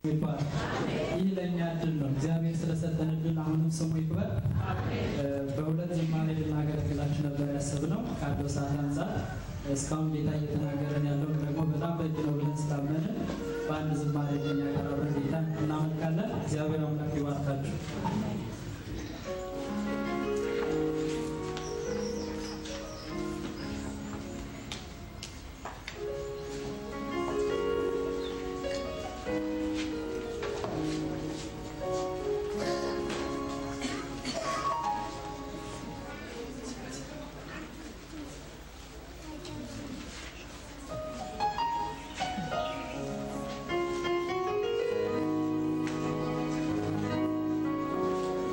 ይባል። ይህ ለእኛ እድል ነው። እግዚአብሔር ስለሰጠን እድል አሁንም ስሙ ይክበር። በሁለት ዝማሬ ልናገለግላችሁ ነበር ያሰብነው ካለው ሰዓት አንጻር እስካሁን ጌታ እየተናገረን ያለው ደግሞ በጣም በእጅ ነው ብለን ስላመንን በአንድ ዝማሬ ለኛ ያቀረበን ጌታ እናመልካለን። እግዚአብሔር አምላክ ይባርካችሁ። ♪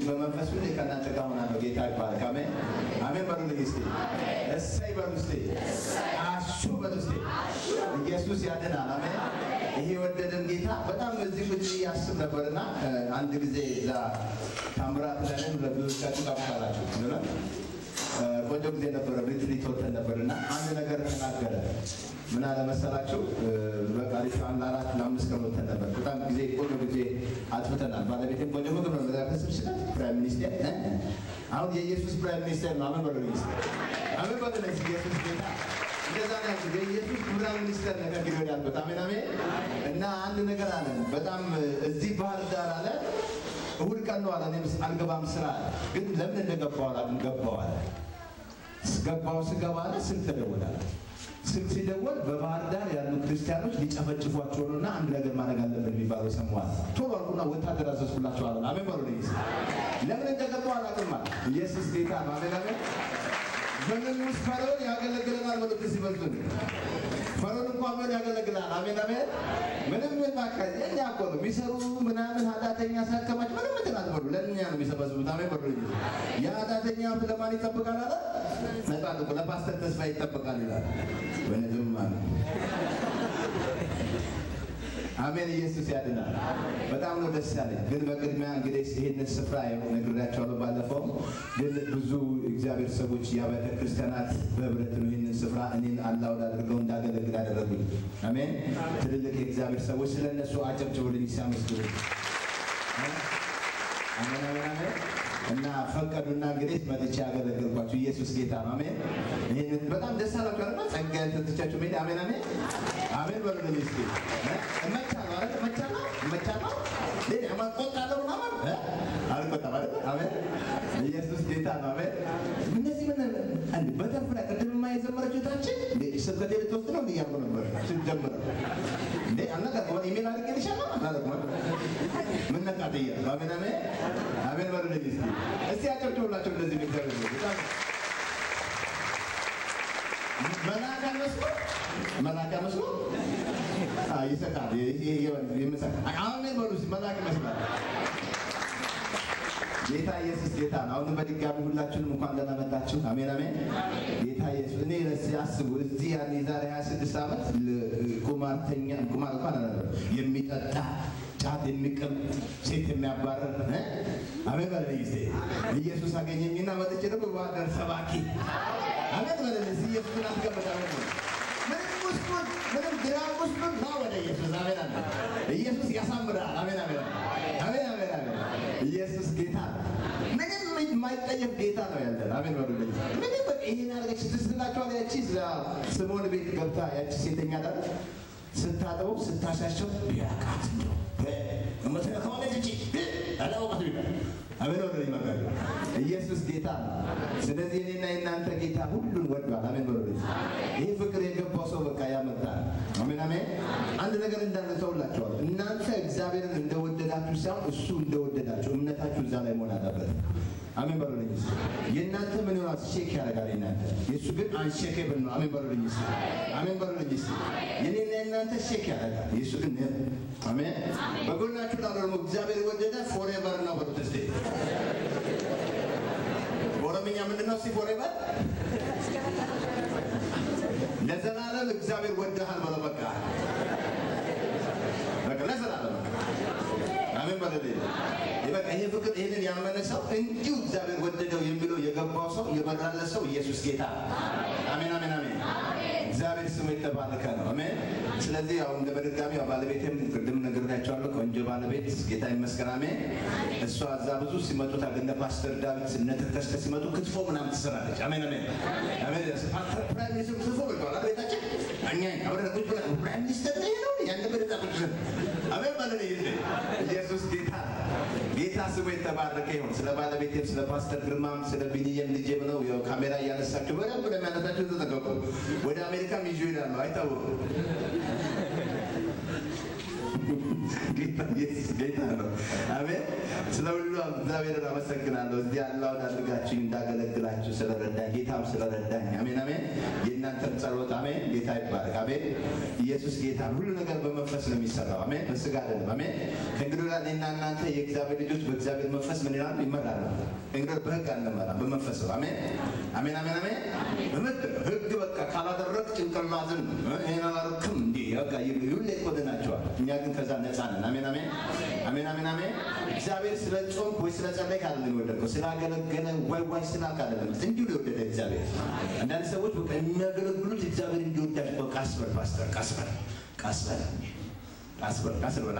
በመንፈስ ሁሌ ከእናንተ ጋር ሆናለሁ። ጌታ ይባረክ። አሜን አሜን በሉልኝ እስቲ። እሰይ በሉ እስቲ። አሹ በሉ እስቲ። ኢየሱስ ያድናል። አሜን። ይሄ የወደደን ጌታ በጣም እዚህ ቁጭ ያስብ ነበርና አንድ ጊዜ እዛ ታምራት ለንም ለብዙዎቻችሁ ታውቃላችሁ ነው ቆንጆ ጊዜ ነበረ። ሪትሪት ወተን ነበር እና አንድ ነገር ተናገረ። ምን አለ መሰላችሁ? በቃ ሪፋን ለአራት ለአምስት ቀን ወተን ነበር። በጣም ጊዜ ቆንጆ ጊዜ አጥፍተናል። ባለቤቴም ቆንጆ ምግብ ነው መዛ ከስብስበት ፕራይም ሚኒስቴር አሁን የኢየሱስ ፕራይም ሚኒስቴር ነው። አምን በሉ ሚኒስቴር አምን በሉ ኢየሱስ ጌታ እንደዛ ነው ያልኩት። የኢየሱስ ፕራይም ሚኒስተር ነው ከእንግዲህ ወዲህ ያልኩት። አሜን አሜን። እና አንድ ነገር አለ። በጣም እዚህ ባህር ዳር አለ እሁድ ቀን ነው አለ። እኔም አልገባም ስራ አለ። ግን ለምን እንደገባው አላውቅም። ገባው አለ። ገባው ስገባ አለ ስልክ ተደወላለ። ስልክ ሲደወል በባህር ዳር ያሉ ክርስቲያኖች ሊጨፈጭፏቸው ነው እና አንድ ነገር ማድረግ አለብን የሚባለው ሰማዋል። ቶሎ አልኩና ወታደር አዘዝኩላቸው አለ። አሜን በሉ ልይዝ ለምን እንደገባው አላውቅም አለ። ኢየሱስ ጌታ ነው። አሜን አሜን። በምን ውስጥ ፈርዖን ያገለግለናል በሉት ሲበዙን ፈርዖን እንኳን ምን ያገለግላል። አሜን አሜን። ምንም ምን ማካዝ የኛ እኮ ነው የሚሰሩ ምናምን ኃጢአተኛ ሳከማች ምንም እንትን አትበሉ። ለእኛ ነው የሚሰበስቡት። አሜን በሉ። የኃጢአተኛ ለማን ይጠብቃል አለ ነጻ እኮ ለፓስተር ተስፋ ይጠበቃል ይላል። በነዝም ማለት አሜን። ኢየሱስ ያድናል። በጣም ነው ደስ ያለኝ። ግን በቅድሚያ እንግዲህ ይህንን ስፍራ ነግሬያቸዋለሁ። ባለፈው ግን ብዙ እግዚአብሔር ሰዎች የአብያተ ክርስቲያናት በህብረት ነው ይህንን ስፍራ እኔን አላውድ አድርገው እንዳገለግል ያደረጉኝ። አሜን። ትልልቅ የእግዚአብሔር ሰዎች ስለ እነሱ አጨብጭቡልኝ ሲያመስግኑ። አሜን አሜን አሜን። እና ፈቀዱና እንግዲህ መጥቼ ያገለገልኳችሁ ኢየሱስ ጌታ ነው። አሜን። ይህንን በጣም ደስ አላችሁ አይደል? ጸጋ ተትቻችሁ ሜዳ አሜን አሜን አሜን በሉ ለኔ እስኪ እመቻለሁ አይደል? እመቻለሁ እመቻለሁ ሌላ ማቆጣለሁ ምናምን አልቆጣም አይደል? አሜን ኢየሱስ ጌታ ነው። አሜን እነዚህ ምን አንድ በተርፍ ላይ ቅድምማ የዘመረችው ታችን ስብከቴ ልትወስድ ነው እያልኩ ነበር ስትጀምር እንዴ አልነገርኩም። ኢሜል አድርጌልሻለሁ አላልኩም? ምን ነቃት እያልኩ አሜን አሜን አሜን በሉ ለኔ እስኪ እስቲ አጨብጭቡላቸው እንደዚህ እግዚአብሔር በጣም መላካ መስሎ መላካ መስሎ ይሰጣል። አሜን በሉ መልአክ ይመስላል። ጌታ ኢየሱስ ጌታ ነው። አሁንም በድጋሚ ሁላችሁንም እንኳን ደህና መጣችሁ። አሜን አሜን። ጌታ ኢየሱስ እኔ ሲያስቡ እዚህ ያን የዛሬ 26 ዓመት ቁማርተኛ ቁማር እንኳን አላለም የሚጠጣ ጫት የሚቅም ሴት የሚያባረር አሜን በለኝ ጊዜ ኢየሱስ አገኘኝና መጥቼ ደግሞ ባህር ሰባኪ አሜን በለኝ ኢየሱስን አስገበታ ምንም ውስጡን ምንም ግራ ውስጡን ና ወደ ኢየሱስ አሜን አሜን። ኢየሱስ ያሳምራል። አሜን አሜን አሜን አሜን አሜን። ኢየሱስ ጌታ ምንም የማይጠየፍ ጌታ ነው ያለን። አሜን በሉልኝ። ምንም በቃ ይሄን ያደረገች ትስላችኋል። ያቺ ስምዖን ቤት ገብታ ያቺ ሴተኛ ዳር ስታጠበው ስታሻቸው ቢያቃት ነው ከሆነች እቺ አላወቃት ይባል አሜን በሉልኝ። መጋቢ ኢየሱስ ጌታ ነው። ስለዚህ እኔና የእናንተ ጌታ ሁሉን ወዷል። አሜን በሉልኝ። ይህ ፍቅር የገባው ሰው በቃ ያመጣል። አሜን አሜን። አንድ ነገር እንዳለ ተውላቸዋል። እናንተ እግዚአብሔርን እንደወደዳችሁ ሳይሆን እሱ እንደወደዳችሁ እምነታችሁ እዛ ላይ መሆን አለበት። አሜን በሉልኝ። የእናንተ ምን ይሆናል? ሼክ ያደርጋል የእናንተ የእሱ ግን አንሼኬብል ነው። አሜን በሉልኝ። አሜን በሉልኝ። የኔና የእናንተ ሼክ ያደርጋል፣ የእሱ ግን አሜን። በጎናችሁ ላሉ ደግሞ እግዚአብሔር የወደደ ፎሬቨር ነው በሉት እስቲ። በኦሮምኛ ምንድን ነው? እስቲ ፎሬቨር ለዘላለም እግዚአብሔር ወደሃል በለው። በቃ በቃ ለዘላለም አሜን በለልኝ። በቃ ይሄ ፍቅር ይህንን ያመነ ሰው እንዲሁ እግዚአብሔር ወደደው የሚለው የገባው ሰው የበራለ ሰው ኢየሱስ ጌታ አሜን አሜን አሜን። እግዚአብሔር ስሙ የተባረከ ነው። አሜን። ስለዚህ ያው እንደ በድጋሚ ያው ባለቤቴም ቅድም ነግሬያቸዋለሁ። ቆንጆ ባለቤት ጌታ ይመስገን። አሜን። እሷ እዛ ብዙ ሲመጡ ታገኘ ፓስተር ዳዊት እነ ተከስተ ሲመጡ ክትፎ ምናምን ትሰራለች። አሜን አሜን አሜን። ፓስተር ፕራይም ሚኒስትር ክትፎ በልተዋል ቤታችን እኛ አብረን ቁጭ ብለን ፕራይም ሚኒስትር ነው ነው ያን በደዛ ቁጭ ብለን አሜን ማለት ነው። ኢየሱስ ጌታ ጌታ ስሙ የተባረከ ይሁን። ስለ ባለቤቴም ስለ ፓስተር ግርማም ስለ ቢኒየም ልጄም ነው ያው ካሜራ እያነሳችሁ በደንብ ለሚያነሳችሁ ተጠቀቁ። ወደ አሜሪካም ይዞ ይሄዳሉ አይታወቁም። ጌታ ኢየሱስ ጌታ ነው። አሜን። ስለ ሁሉ እግዚአብሔርን አመሰግናለሁ። እዚህ ያለውን አድርጋችሁ እንዳገለግላችሁ ስለረዳኝ ጌታም ስለረዳኝ አሜን አሜን። የእናንተም ጸሎት አሜን። ጌታ ይባረክ። አሜን። ኢየሱስ ጌታ ነው። ሁሉ ነገር በመንፈስ ነው የሚሰራው። አሜን። በስጋ አይደለም። አሜን። ከእንግዲህ ወዲያ እኔና እናንተ የእግዚአብሔር ልጆች በእግዚአብሔር መንፈስ ምን ይላሉ? ይመራሉ። እንግዲህ በህግ አንመራም፣ በመንፈስ ነው። አሜን አሜን አሜን አሜን። በምድ ህግ በቃ ካላደረግ ጭንቅላትን ይሄን አላረክም እንዲህ በቃ ሁሌ ይኮንናቸዋል። እኛ ግን ከዛ ነፃ ነን። አሜን አሜን አሜን አሜን አሜን። እግዚአብሔር ስለ ጾምክ ወይ ስለ ጸለይክ አይደለም የወደድከው፣ ስላገለገለ ወይ ወይ ስላክ አይደለም። እንዲሁ ነው የወደደ እግዚአብሔር። አንዳንድ ሰዎች በቃ የሚያገለግሉት እግዚአብሔር እንዲወዳቸው በቃ ቀስ በል ፓስተር፣ ቀስ በል ቀስ በል ቀስ በል ቀስ በል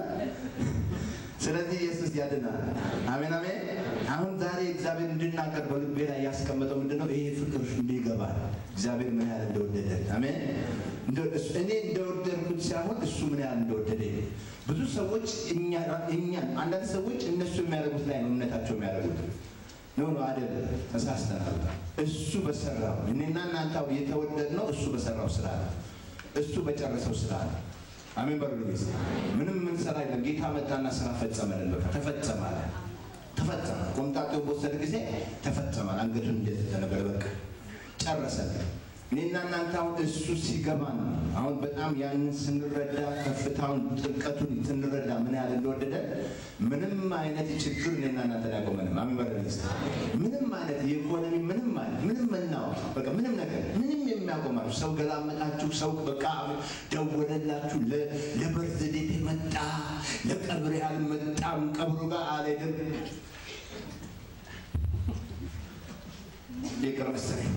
ስለዚህ ኢየሱስ ያድናል። አሜን አሜን። አሁን ዛሬ እግዚአብሔር እንድናገር በልቤ ላይ ያስቀመጠው ምንድነው? ይሄ ፍቅር እንዲገባል እግዚአብሔር ምን ያህል እንደወደደ አሜን። እኔ እንደወደድኩት ሳይሆን እሱ ምን ያህል እንደወደደ ብዙ ሰዎች እኛን አንዳንድ ሰዎች እነሱ የሚያደርጉት ላይ ነው እምነታቸው የሚያደርጉት ኖ ኖ አይደለም፣ ተሳስተናል። እሱ በሰራው እኔና እናንተ የተወደድነው እሱ በሰራው ስራ ነው። እሱ በጨረሰው ስራ ነው። አሜን በሉ ጊዜ ምንም ምን ሰራ የለም። ጌታ መጣና ስራ ፈጸመልን። በቃ ተፈጸመ አለ። ተፈጸመ። ቆምጣጤው በወሰደ ጊዜ ተፈጸመ። አንገቱን እንደዚህ ተነበረ። በቃ ጨረሰልን። እኔና እናንተ አሁን እሱ ሲገባን አሁን በጣም ያንን ስንረዳ ከፍታውን ጥልቀቱን ስንረዳ ምን ያህል እንደወደደ ምንም አይነት ችግር እኔና እናንተ ያቆመንም። አሜን በሉ ጊዜ ምንም አይነት የኢኮኖሚ ምንም አይነት ምንም መናወጥ በቃ ምንም ነገር ምንም የሚያቆማችሁ ሰው ገላመጣችሁ፣ ሰው በቃ ደወለላችሁ፣ ለበርዝዴት መጣ፣ ለቀብሬ አልመጣም፣ ቀብሩ ጋር አልሄድም። ይቅር መሰለኝ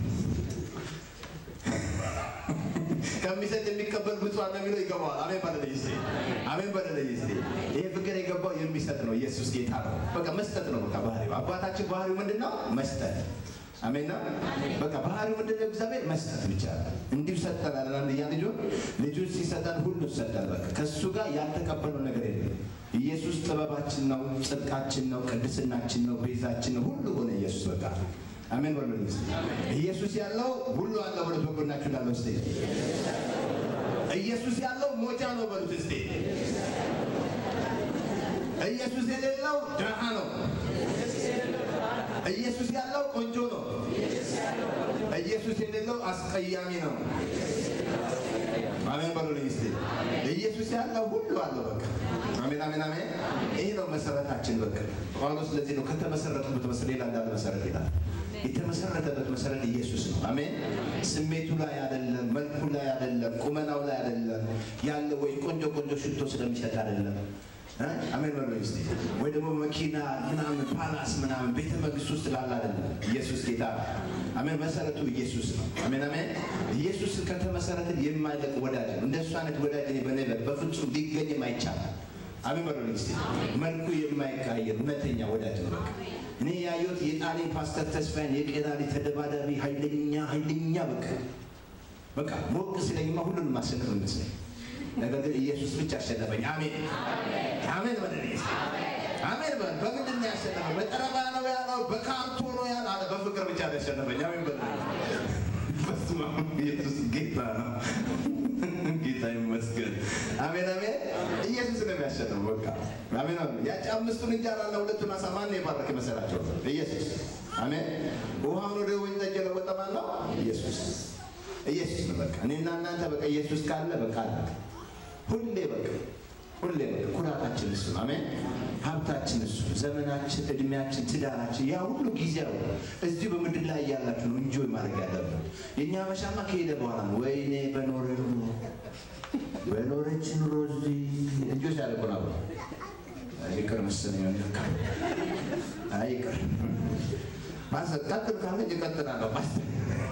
ከሚሰጥ የሚቀበል ብፁዕ ነው የሚለው ይገባዋል። አሜን በለለይ እስቲ አሜን በለለይ እስቲ። ይሄ ፍቅር የገባው የሚሰጥ ነው። ኢየሱስ ጌታ ነው። በቃ መስጠት ነው። በቃ ባህሪው አባታችን ባህሪው ምንድን ነው? መስጠት አሜን ነው። በቃ ባህሪው ምንድን ነው? እግዚአብሔር መስጠት ብቻ እንዲሁ ሰጠናል። አንድያ ልጁ ልጁን ሲሰጠን ሁሉ ሰጠን። በቃ ከእሱ ጋር ያልተቀበለው ነገር የለም። ኢየሱስ ጥበባችን ነው፣ ጽድቃችን ነው፣ ቅድስናችን ነው፣ ቤዛችን ነው። ሁሉ ሆነ ኢየሱስ በቃ አሜን በሉ እስቲ። ኢየሱስ ያለው ሁሉ አለ በሉት። በጎናችሁ እንዳለው እስቲ ኢየሱስ ያለው ሞጫ ነው በሉት እስቲ። ኢየሱስ የሌለው ድሃ ነው። ኢየሱስ ያለው ቆንጆ ነው። ኢየሱስ የሌለው አስቀያሚ ነው። አሜን በሉልኝ እስቲ። ኢየሱስ ያለው ሁሉ አለው በቃ አሜን አሜን አሜን። ይህ ነው መሰረታችን በቃ ጳውሎስ ለዚህ ነው ከተመሰረቱበት መሰረት ሌላ እንዳለ መሰረት ይላል። የተመሰረተበት መሰረት ኢየሱስ ነው። አሜን። ስሜቱ ላይ አይደለም፣ መልኩ ላይ አይደለም፣ ቁመናው ላይ አይደለም ያለ ወይ ቆንጆ ቆንጆ ሽቶ ስለሚሰጥ አይደለም። አሜን በሉ እስቲ። ወይ ደግሞ መኪና ምናምን ፓላስ ምናምን ቤተ መንግስት ውስጥ ላለ አይደለም። ኢየሱስ ጌታ አሜን። መሰረቱ ኢየሱስ ነው። አሜን አሜን። ኢየሱስን ከተመሰረተ የማይለቅ ወዳጅ ነው። እንደሱ አይነት ወዳጅ እኔ በኔ በፍጹም ሊገኝም አይቻልም። አሜን በሉ እስቲ። መልኩ የማይቀያየር እውነተኛ ወዳጅ ነው። በቃ እኔ ያየሁት የጣሊያን ፓስተር ተስፋዬን የቄራሪ ተደባዳቢ ኃይለኛ ኃይለኛ በቃ በቃ ሞቅ ስለኝማ ሁሉንም ማሸነፍ ይመስለኝ ነገር ግን ኢየሱስ ብቻ አሸነፈኝ። አሜን አሜን በለኝ እስቲ አሜን በል። በምንድን ነው ያሸነፈኝ? በጠረባ ነው ያለው፣ በካርቶ ነው ያለው፣ አለ በፍቅር ብቻ ነው ያሸነፈኝ። አሜን በለኝ። በስመ አብ ኢየሱስ ጌታ ነው። ጌታ ይመስገን። አሜን አሜን። ኢየሱስ ነው የሚያሸንፈው። በቃ አሜን አሜን። ያቺ አምስቱን እንጀራና ሁለቱን ዓሣ ማን የባረከ መሰላቸው? ኢየሱስ። አሜን። ውሃውን ወደ ወይን ጠጅ የለወጠ ማን ነው? ኢየሱስ። ኢየሱስ ነው በቃ። እኔና እናንተ በቃ ኢየሱስ ካለ በቃ አለ። ሁሌ በቃ ሁሌ በቃ ኩራታችን እሱ ነው። አሜን። ሀብታችን እሱ፣ ዘመናችን፣ እድሜያችን፣ ትዳራችን ያ ሁሉ ጊዜያዊ እዚሁ በምድር ላይ እያላችሁ ነው እንጆይ ማድረግ ያለብን። የእኛ መሻማ ከሄደ በኋላ ነው። ወይኔ በኖረ ኑሮ በኖረች ኑሮ እዚህ እንጆ ሲያደርጉ ነው። ይቅር መሰለኝ አይ ይቅር ማሰብ ቀጥል ካለ ይቀጥላለሁ። ማሰብ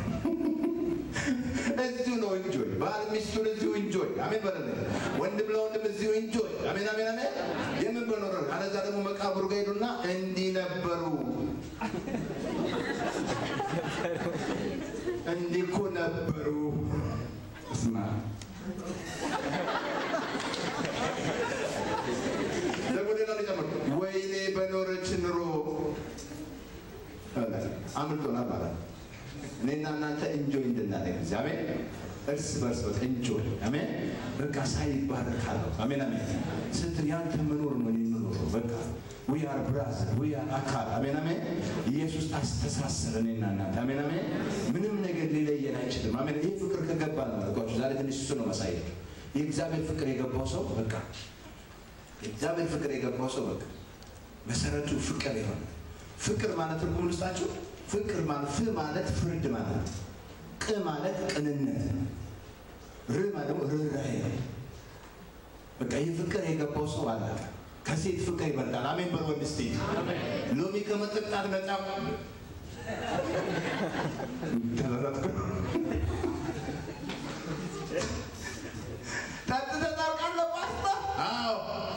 እዚሁ ነው እንጆይ። ባል ሚስቱን እዚሁ እንጆይ። አሜን በለ ወንድም ለወንድም እዚሁ እንጆይ። አሜን አሜን አሜን። የምን በኖረ አለዛ ደግሞ መቃብሩ ጋር ሄዱና እንዲህ ነበሩ እንዲህ እኮ ነበሩ። እስማ ደግሞ ሌላ ሊጨምር ወይኔ በኖረች ኑሮ አምልጦናል ማለት እኔና እናንተ እንጆይ እንድናደግ እግዚአብሔር እርስ በርስ በቃ እንጆይ አሜን። በቃ ሳይ ይባረካለሁ። አሜን አሜን። ስትል ያንተ መኖር ነው የምኖረው። በቃ ዊ አር ብራዘር ዊ አር አካል አሜን አሜን። ኢየሱስ አስተሳሰረን እኔና እናንተ አሜን አሜን። ምንም ነገር ሊለየን አይችልም። አሜን። ይህ ፍቅር ከገባ ነው አልኳችሁ። ዛሬ ትንሽ እሱ ነው ማሳየት። የእግዚአብሔር ፍቅር የገባው ሰው በቃ የእግዚአብሔር ፍቅር የገባው ሰው በቃ መሰረቱ ፍቅር የሆነ ፍቅር ማለት ትርጉም ልስጣችሁ። ፍቅር ማለት ፍ ማለት ፍርድ ማለት ነው። ቅ ማለት ቅንነት ነው። ር ማለት ደግሞ ርኅራኄ ነው። በቃ ይህ ፍቅር የገባው ሰው አላቀ ከሴት ፍቅር ይበልጣል። አሜን በል ወንድ እስቲ ሎሚ ከመጠጣት ነጻ ተለረጥኩ ጠጥተህ ታውቃለህ ፓስታ? አዎ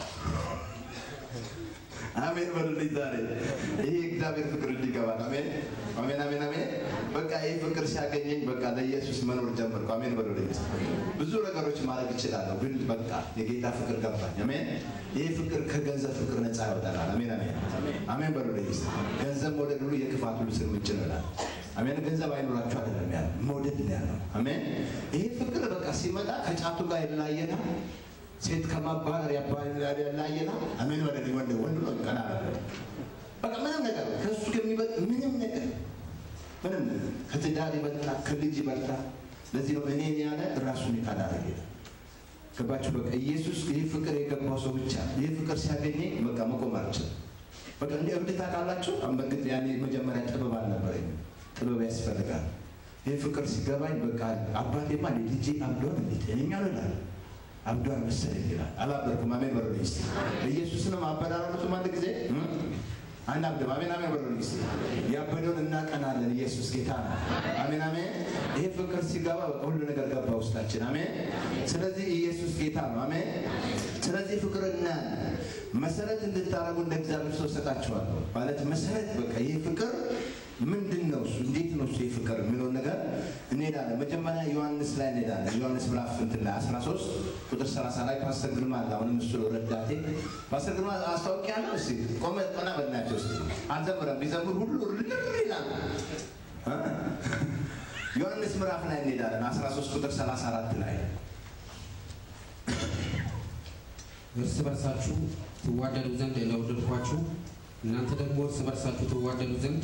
አሜን በሉልኝ። ዛሬ ይሄ እግዚአብሔር ፍቅር እንዲገባል። አሜን አሜን አሜን አሜን። በቃ ይህ ፍቅር ሲያገኘኝ በቃ ለኢየሱስ መኖር ጀመርኩ። አሜን በሉልኝ። ብዙ ነገሮች ማድረግ እችላለሁ፣ ግን በቃ የጌታ ፍቅር ገባኝ። አሜን። ይህ ፍቅር ከገንዘብ ፍቅር ነፃ ያወጣናል። አሜን አሜን አሜን በሉልኝ። ገንዘብ መውደድ ሁሉ የክፋት ሁሉ ስር ምንጭ ነው ይላል። አሜን። ገንዘብ አይኖራችሁ አይደለም ያለው መውደድ ነው ያለው። አሜን። ይህ ፍቅር በቃ ሲመጣ ከጫቱ ጋር ይለያየናል። ሴት ከማባረር ያላየና አሜን ወደ ወንድ ወንድ ነው ቀና በቃ ምንም ነገር ከሱ ከሚበልጥ ምንም ነገር ምንም ከትዳር ይበልጣል፣ ከልጅ ይበልጣል። ለዚህ ነው እኔ ያለ ራሱን የካዳረገ ገባችሁ? በቃ ኢየሱስ ይህ ፍቅር የገባው ሰው ብቻ ይህ ፍቅር ሲያገኘኝ በቃ መቆም አልችልም። በቃ እንደ እብድ ታውቃላችሁ። በእርግጥ ያኔ መጀመሪያ ጥበብ አልነበረኝ፣ ጥበብ ያስፈልጋል። ይህ ፍቅር ሲገባኝ በቃ አባቴማ ልጄ አብዷል እንዴት እኔኛ ይላል አብዷል መሰለኝ ይላል። አላበርኩም። አሜን በሉ እስቲ። ኢየሱስንም አበዳረቱም አንድ ጊዜ አንድ አብድም አሜን አሜን በሉ እስቲ። ያበደውን እናቀናለን። ኢየሱስ ጌታ ነው። አሜን አሜን። ይሄ ፍቅር ሲገባ ሁሉ ነገር ገባ ውስጣችን። አሜን። ስለዚህ ኢየሱስ ጌታ ነው። አሜን። ስለዚህ ፍቅርና መሰረት እንድታረጉ እንደ እግዚአብሔር ሰው ሰጣችኋለሁ ማለት መሰረት በቃ ይህ ፍቅር ምንድን ነው እሱ? እንዴት ነው እሱ የፍቅር የሚለውን ነገር እንሄዳለን። መጀመሪያ ዮሐንስ ላይ እንሄዳለን። ዮሐንስ ምዕራፍ እንትን ላይ 13 ቁጥር 30 ላይ ፓስተር ግርማ አለ። አሁንም እሱ ረዳቴ ፓስተር ግርማ አስታውቂያለሁ። እስኪ ቆመ ቀና በልናቸው ስ አንዘምረም ቢዘምር ሁሉ ርር ይላል። ዮሐንስ ምዕራፍ ላይ እንሄዳለን። 13 ቁጥር 34 ላይ እርስ በርሳችሁ ትዋደዱ ዘንድ እንደወደድኳችሁ እናንተ ደግሞ እርስ በርሳችሁ ትዋደዱ ዘንድ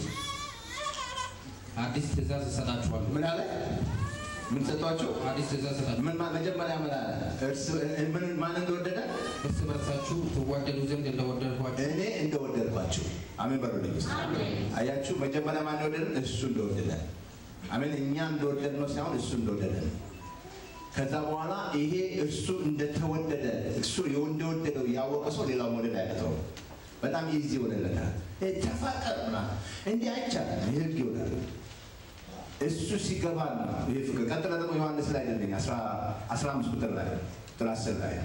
አዲስ ትእዛዝ እሰጣችኋለሁ። ምን አለ? ምን ሰጧቸው? አዲስ ትእዛዝ እሰጣችኋለሁ። ምን ማ- መጀመሪያ ምን አለ? እርስ ምን ማን እንደወደደ እርስ በርሳችሁ ትዋደዱ ዘንድ እንደወደድኳችሁ እኔ እንደወደድኳችሁ። አሜን በሉልኝ እስኪ። አያችሁ፣ መጀመሪያ ማን እንደወደደን? እሱ እንደወደደ። አሜን። እኛ እንደወደድ ነው ሳይሆን እሱ እንደወደደ ነው። ከዛ በኋላ ይሄ እርሱ እንደተወደደ እሱ እንደወደደው ያወቀ ሰው ሌላው መውደድ አያቅተውም። በጣም ኢዚ ይሆንለታል። ይሄ ተፋቀር ምናምን እንዲህ አይቻልም። ይህ ህግ ይሆናል። እሱ ሲገባ ነው ይሄ ፍቅር። ቀጥለ ደግሞ ዮሐንስ ላይ ደልኝ አስራ አምስት ቁጥር ላይ ቁጥር አስር ላይ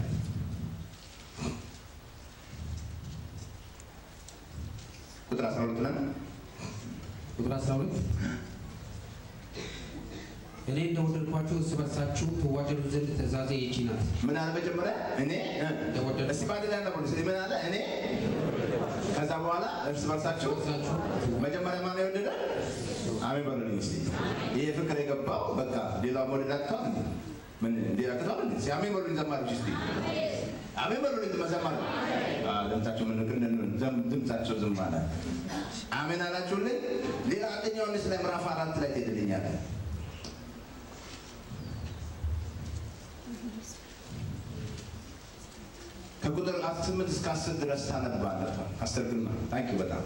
ቁጥር አስራ ሁለት ላይ ቁጥር 12 እኔ እንደወደድኳችሁ እርስ በርሳችሁ ትዋደዱ ዘንድ ትእዛዜ ይቺ ናት። ምን አለ መጀመሪያ እኔ እ፣ እንደወደድኩ እስቲ ባንድ ላይ ነበር ምን አለ እኔ ከዛ በኋላ እርስ በርሳችሁ በርሳችሁ መጀመሪያ ማን የወደደ አሜን በሉልኝ እስቲ ይሄ ፍቅር የገባው በቃ ሌላው መውደድ አቅቷል እንዴ? ምን ሌላ አቅቷል እንዴ እስቲ አሜን በሉልኝ ዘማሪዎች እስቲ አሜን በሉልኝ መዘማሪ አ ድምጻቸው ምን ግን ዘም- ድምጻቸው ዝም አለ አሜን አላችሁልኝ ሌላ አንደኛ ዮሐንስ ላይ ምዕራፍ አራት ላይ ትሄድልኛለህ ከቁጥር ስምንት እስከ አስር ድረስ ታነባለህ አስር ግን ታንኪ በጣም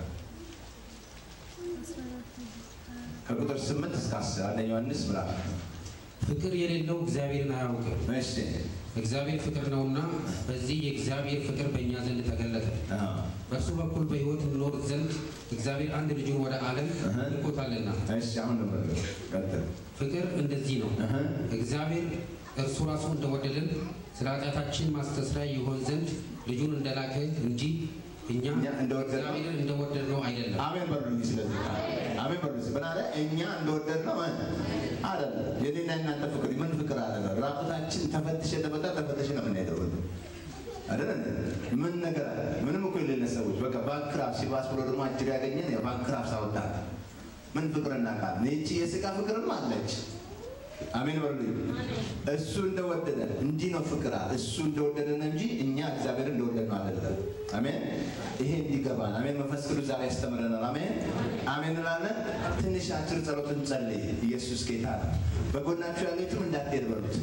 ከቁጥር ስምንት እስከ አስር አንደኛ ዮሐንስ ምዕራፍ ፍቅር የሌለው እግዚአብሔርን አያውቅም። እሺ እግዚአብሔር ፍቅር ነውና በዚህ የእግዚአብሔር ፍቅር በእኛ ዘንድ ተገለጠ። አዎ በእርሱ በኩል በሕይወት እንኖር ዘንድ እግዚአብሔር አንድ ልጁን ወደ ዓለም ልኮታልና። እሺ አሁን ነው ቀጥል ፍቅር እንደዚህ ነው። እህ እግዚአብሔር እርሱ ራሱ እንደወደደን ስለ ኃጢአታችን ማስተስሪያ ይሆን ዘንድ ልጁን እንደላከ እንጂ እኛ እኛ እንደወደድነው እግዚአብሔርን እንደወደድነው አይደለም። አሜን በሉልኝ ስለዚህ አሜን በሉልኝ ምን አለ እኛ እንደወደድነው እ አይደለም የኔና የእናንተ ፍቅር ምን ፍቅር አለ ራቁታችን ተፈትሸ ተፈታ ተፈተሽ ነው የምንሄደው ሁሉ አይደል እንዴ? ምን ነገር አለ ምንም እኮ የሌለ ሰዎች በቃ ባንክራፕ ሲባስ ብሎ ደግሞ አጅር ያገኘን ያው ባንክራፕ ሳወጣ ምን ፍቅር እናውቃለን ይቺ የስጋ ፍቅርም አለች አሜን በሉልኝ። እሱ እንደወደደ እንዲህ ነው ፍቅር አለ። እሱ እንደወደደ ነው እንጂ እኛ እግዚአብሔር እንደወደድ ነው አይደለም። አሜን። ይሄ እንዲገባን አሜን። መንፈስ ቅዱስ ዛሬ ያስተምረናል። አሜን አሜን እንላለን። ትንሽ አጭር ጸሎት እንጸልይ። ኢየሱስ ጌታ ነው። በጎናችሁ ያሉትም እንዳትሄድ በሉት።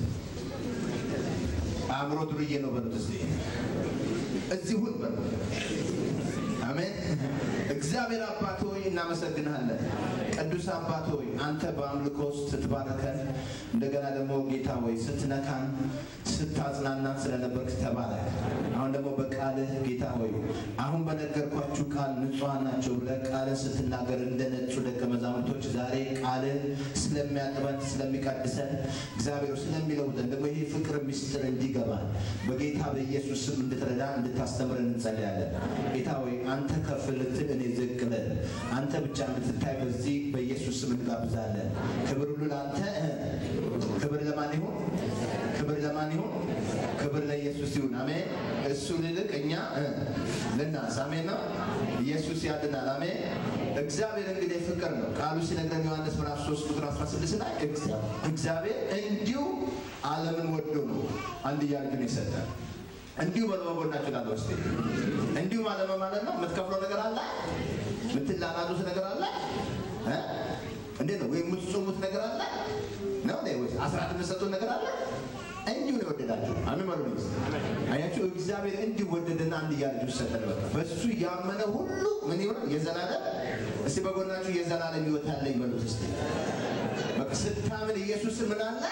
አእምሮ ዱርዬ ነው በሉት። እስቲ እዚሁን በሉት። አሜን። እግዚአብሔር አባት ሆይ እናመሰግንሃለን። ቅዱስ አባት ሆይ አንተ በአምልኮ ውስጥ ስትባረከን እንደገና ደግሞ ጌታ ሆይ ስትነካን ስታጽናናን ስለነበርክ ተባረክ። አሁን ደግሞ በቃልህ ጌታ ሆይ አሁን በነገርኳችሁ ቃል ንጹሐን ናቸው ብለህ ቃልን ስትናገር እንደ ነጩ ደቀ መዛሙርቶች ዛሬ ቃልን ስለሚያጥበን ስለሚቀድሰን እግዚአብሔር ስለሚለውጠን ደግሞ ይሄ ፍቅር ምስጢር እንዲገባን በጌታ በኢየሱስ ስም እንድትረዳን እንድታስተምረን እንጸልያለን። ጌታ ሆይ አንተ ከፍ ልትል እኔ ዝቅ ልል አንተ ብቻ እንድትታይ በዚህ በኢየሱስ ስም እንጋብዛለን። ክብር ሁሉ ለአንተ። ክብር ለማን ይሁን? ክብር ለማን ይሁን? ክብር ለኢየሱስ ይሁን። አሜን። እሱ ልልቅ እኛ ልናንስ። አሜን ነው። ኢየሱስ ያድናል። አሜን። እግዚአብሔር እንግዲህ ፍቅር ነው። ቃሉ ሲነግረን ዮሐንስ ምዕራፍ 3 ቁጥር 16 ላይ እግዚአብሔር እንዲሁ ዓለምን ወዶ ነው አንድያ ልጁን የሰጠን እንዲሁ በለመጎናችሁ ላለ ውስጥ እንዲሁ ማለት ነው ማለት ነው። የምትከፍለው ነገር አለ፣ የምትላላጡት ነገር አለ። እንዴት ነው? ወይም የምትጾሙት ነገር አለ ነው ወይ አስራት የምትሰጡት ነገር አለ። እንዲሁ ነው የወደዳችሁ። አሜን በሉ። አያችሁ፣ እግዚአብሔር እንዲሁ ወደደና አንድያ ልጁን ሰጠን። በቃ በእሱ ያመነ ሁሉ ምን ይሆናል? የዘላለም እስቲ በጎናችሁ የዘላለም ሕይወት አለኝ በሉት እስቲ። በቃ ስታምን ኢየሱስ ምን አለ?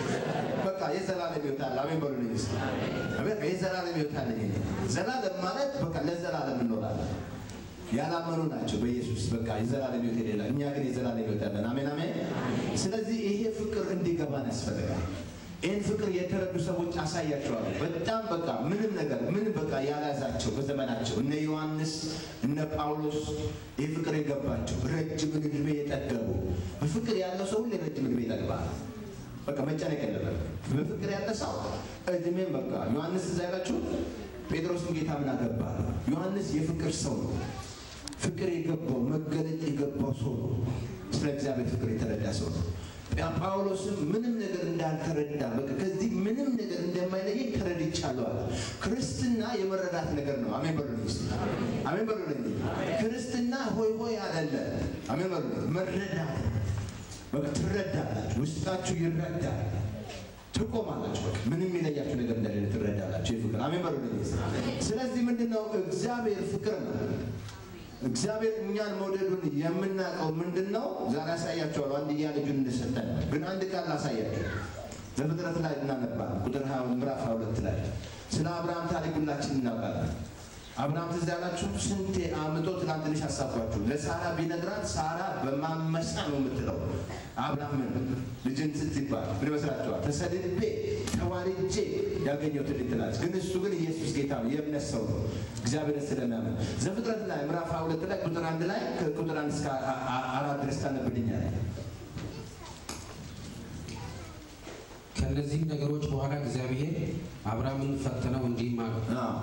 በቃ የዘላለም ሕይወት አለ። አሜን በሉ። እስቲ በቃ የዘላለም ሕይወት አለኝ። ዘላለም ማለት በቃ ለዘላለም እንኖራለን። ያላመኑ ናቸው በኢየሱስ በቃ የዘላለም ሕይወት የሌላ፣ እኛ ግን የዘላለም ሕይወት ያለን። አሜን አሜን። ስለዚህ ይሄ ፍቅር እንዲገባን ያስፈልጋል። ይህን ፍቅር የተረዱ ሰዎች አሳያቸዋለሁ። በጣም በቃ ምንም ነገር ምንም በቃ ያልያዛቸው በዘመናቸው እነ ዮሐንስ እነ ጳውሎስ ይህ ፍቅር የገባቸው ረጅም ዕድሜ የጠገቡ በፍቅር ያለው ሰው ሁሌ ረጅም ዕድሜ ይጠግባል። በቃ መጨነቅ የለበት። በፍቅር ያለ ሰው እድሜም በቃ ዮሐንስ እዛ ያላችሁ ጴጥሮስም ጌታ ምን አገባ? ዮሐንስ የፍቅር ሰው ነው። ፍቅር የገባው መገለጥ የገባው ሰው ነው። ስለ እግዚአብሔር ፍቅር የተረዳ ሰው ነው። ጳውሎስም ምንም ነገር እንዳልተረዳ በቃ ከዚህ ምንም ነገር እንደማይለየኝ ተረድቻለሁ አለ። ክርስትና የመረዳት ነገር ነው። አሜን በሉልኝ እስቲ። አሜን በሉልኝ። ክርስትና ሆይ ሆይ አይደለም። አሜን በሉልኝ። መረዳት በቃ ትረዳላችሁ፣ ውስጣችሁ ይረዳል፣ ትቆማላችሁ። በቃ ምንም የለያችሁ ነገር እንደሌለ ትረዳላችሁ። የፍቅር አሜን በሉልኝ። ስለዚህ ምንድነው እግዚአብሔር ፍቅር ነው። እግዚአብሔር እኛን መውደዱን የምናውቀው ምንድን ነው? ዛሬ ያሳያቸዋል። አንድያ ልጁን እንደሰጠን ግን አንድ ቃል ላሳያቸው። ዘፍጥረት ላይ እናነባለን። ቁጥር ምዕራፍ ሁለት ላይ ስለ አብርሃም ታሪክ ሁላችን እናውቃለን። አብርሃም ትዝ ያላችሁ ስንቴ አምጦ ትናንትንሽ አሳባችሁ ለሳራ ቢነግራት ሳራ በማመሳ ነው የምትለው። አብርሃም ምን ልጅን ስትባል ምን ይመስላችኋል? ተሰድቤ ተዋልጄ ያገኘሁትን ልጅ ትላለች። ግን እሱ ግን ኢየሱስ ጌታ ነው፣ የእምነት ሰው ነው፣ እግዚአብሔርን ስለሚያምን ዘፍጥረት ላይ ምዕራፍ ሁለት ላይ ቁጥር አንድ ላይ ከቁጥር አንድ እስከ አራት ድረስ ታነብልኛል። ከእነዚህም ነገሮች በኋላ እግዚአብሔር አብርሃምን ፈተነው እንዲህም አለው፣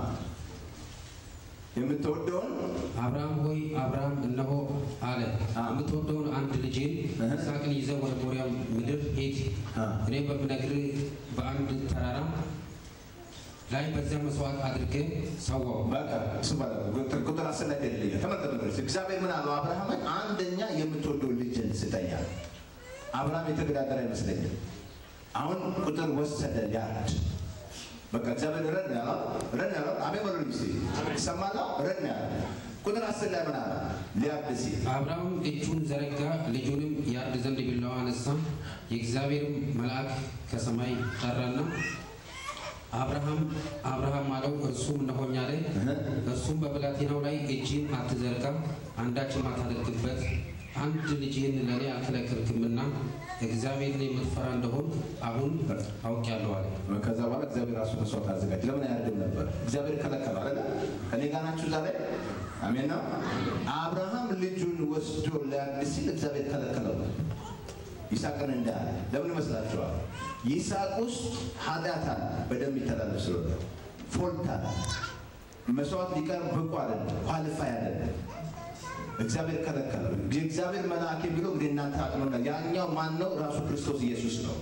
የምትወደውን አብርሃም ሆይ አብርሃም እነሆ አለ። የምትወደውን አንድ ልጅን ይስሐቅን ይዘህ ወደ ሞሪያ ምድር ሂድ። እኔ በምነግርህ በአንድ ተራራ ላይ በዚያ መስዋዕት አድርገህ ሰዋው። በቃ እሱ ማለት ነው። ቁጥር አስር ላይ ተደልየ ተመልከቱ። ድረስ እግዚአብሔር ምን አለው አብርሃምን? አንደኛ የምትወደውን ልጅን ስጠኛል። አብርሃም የተገዳደረ አይመስለኝም። አሁን ቁጥር ወሰደ ሊያርድ በቃ እግዚአብሔር ረድ ነው ያለው ረድ ነው ያለው። አሜን በሉልኝ እስቲ ይሰማል። ረድ ነው ያለው። ቁጥር አስር ላይ ምን አለ? ሊያርድ ሲል አብርሃም እጁን ዘረጋ፣ ልጁንም ያርድ ዘንድ ቢላዋ አነሳ። የእግዚአብሔርም መልአክ ከሰማይ ጠራና አብርሃም አብርሃም አለው። እርሱም እነሆኝ አለ። እርሱም በብላቴናው ላይ እጅን አትዘርጋ፣ አንዳችም አታደርግበት አንድ ልጅህን ለእኔ አልከለከልክምና እግዚአብሔርን የምትፈራ እንደሆን አሁን አውቄአለሁ አለ። ከዛ በኋላ እግዚአብሔር ራሱ መስዋዕት አዘጋጅ። ለምን አያርድም ነበር? እግዚአብሔር ከለከለው አይደለ? ከኔ ጋር ናችሁ ዛሬ? አሜን ነው። አብርሃም ልጁን ወስዶ ሊያርድ ሲል እግዚአብሔር ከለከለው። ይስሐቅን እንዳለ ለምን ይመስላችኋል? ይስሐቅ ውስጥ ኃጢአት አለ፣ በደም ይተላለፍ ስለሆነ ፎልት አለ። መስዋዕት ሊቀርብ ብቁ አይደለም፣ ኳሊፋይ አይደለም። እግዚአብሔር ከለከለው። የእግዚአብሔር መልአክ የሚለው እንግዲህ እናንተ አጥኖና ያኛው ማን ነው? ራሱ ክርስቶስ ኢየሱስ ነው።